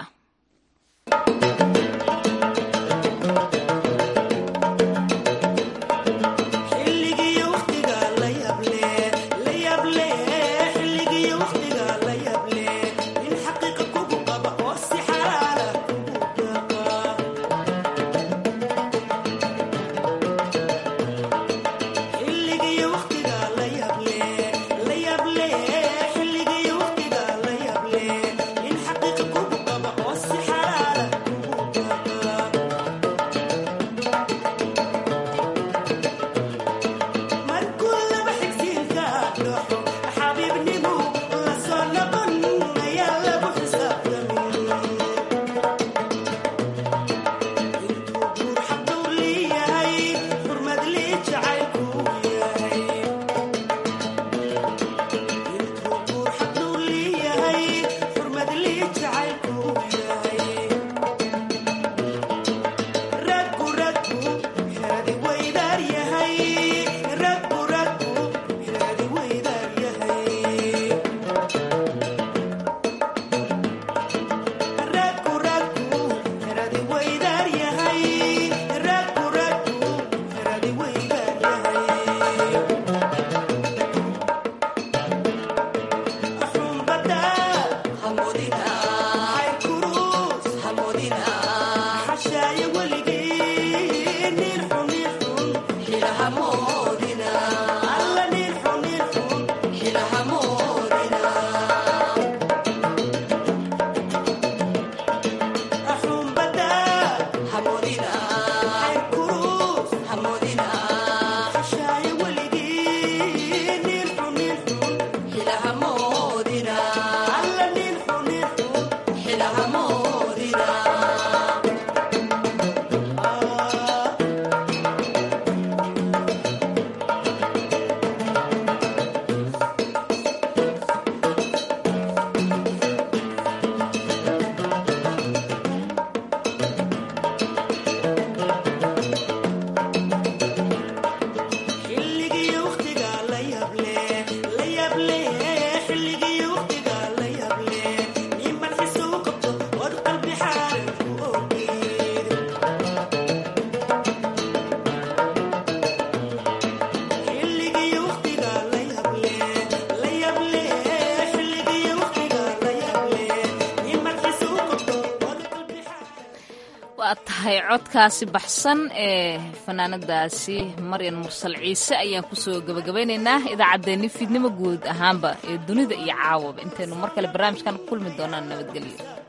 xilligii waqtiga la yable in xaqiiqa kugu qaba oo waa tahay codkaasi baxsan ee fanaanadaasi maryan mursal ciise ayaan kusoo gabagabaynaynaa idaacaddeenni fiidnimo guud ahaanba ee dunida iyo caawaba intaynu mar kale barnaamijkan kulmi doonaan nabadgelyo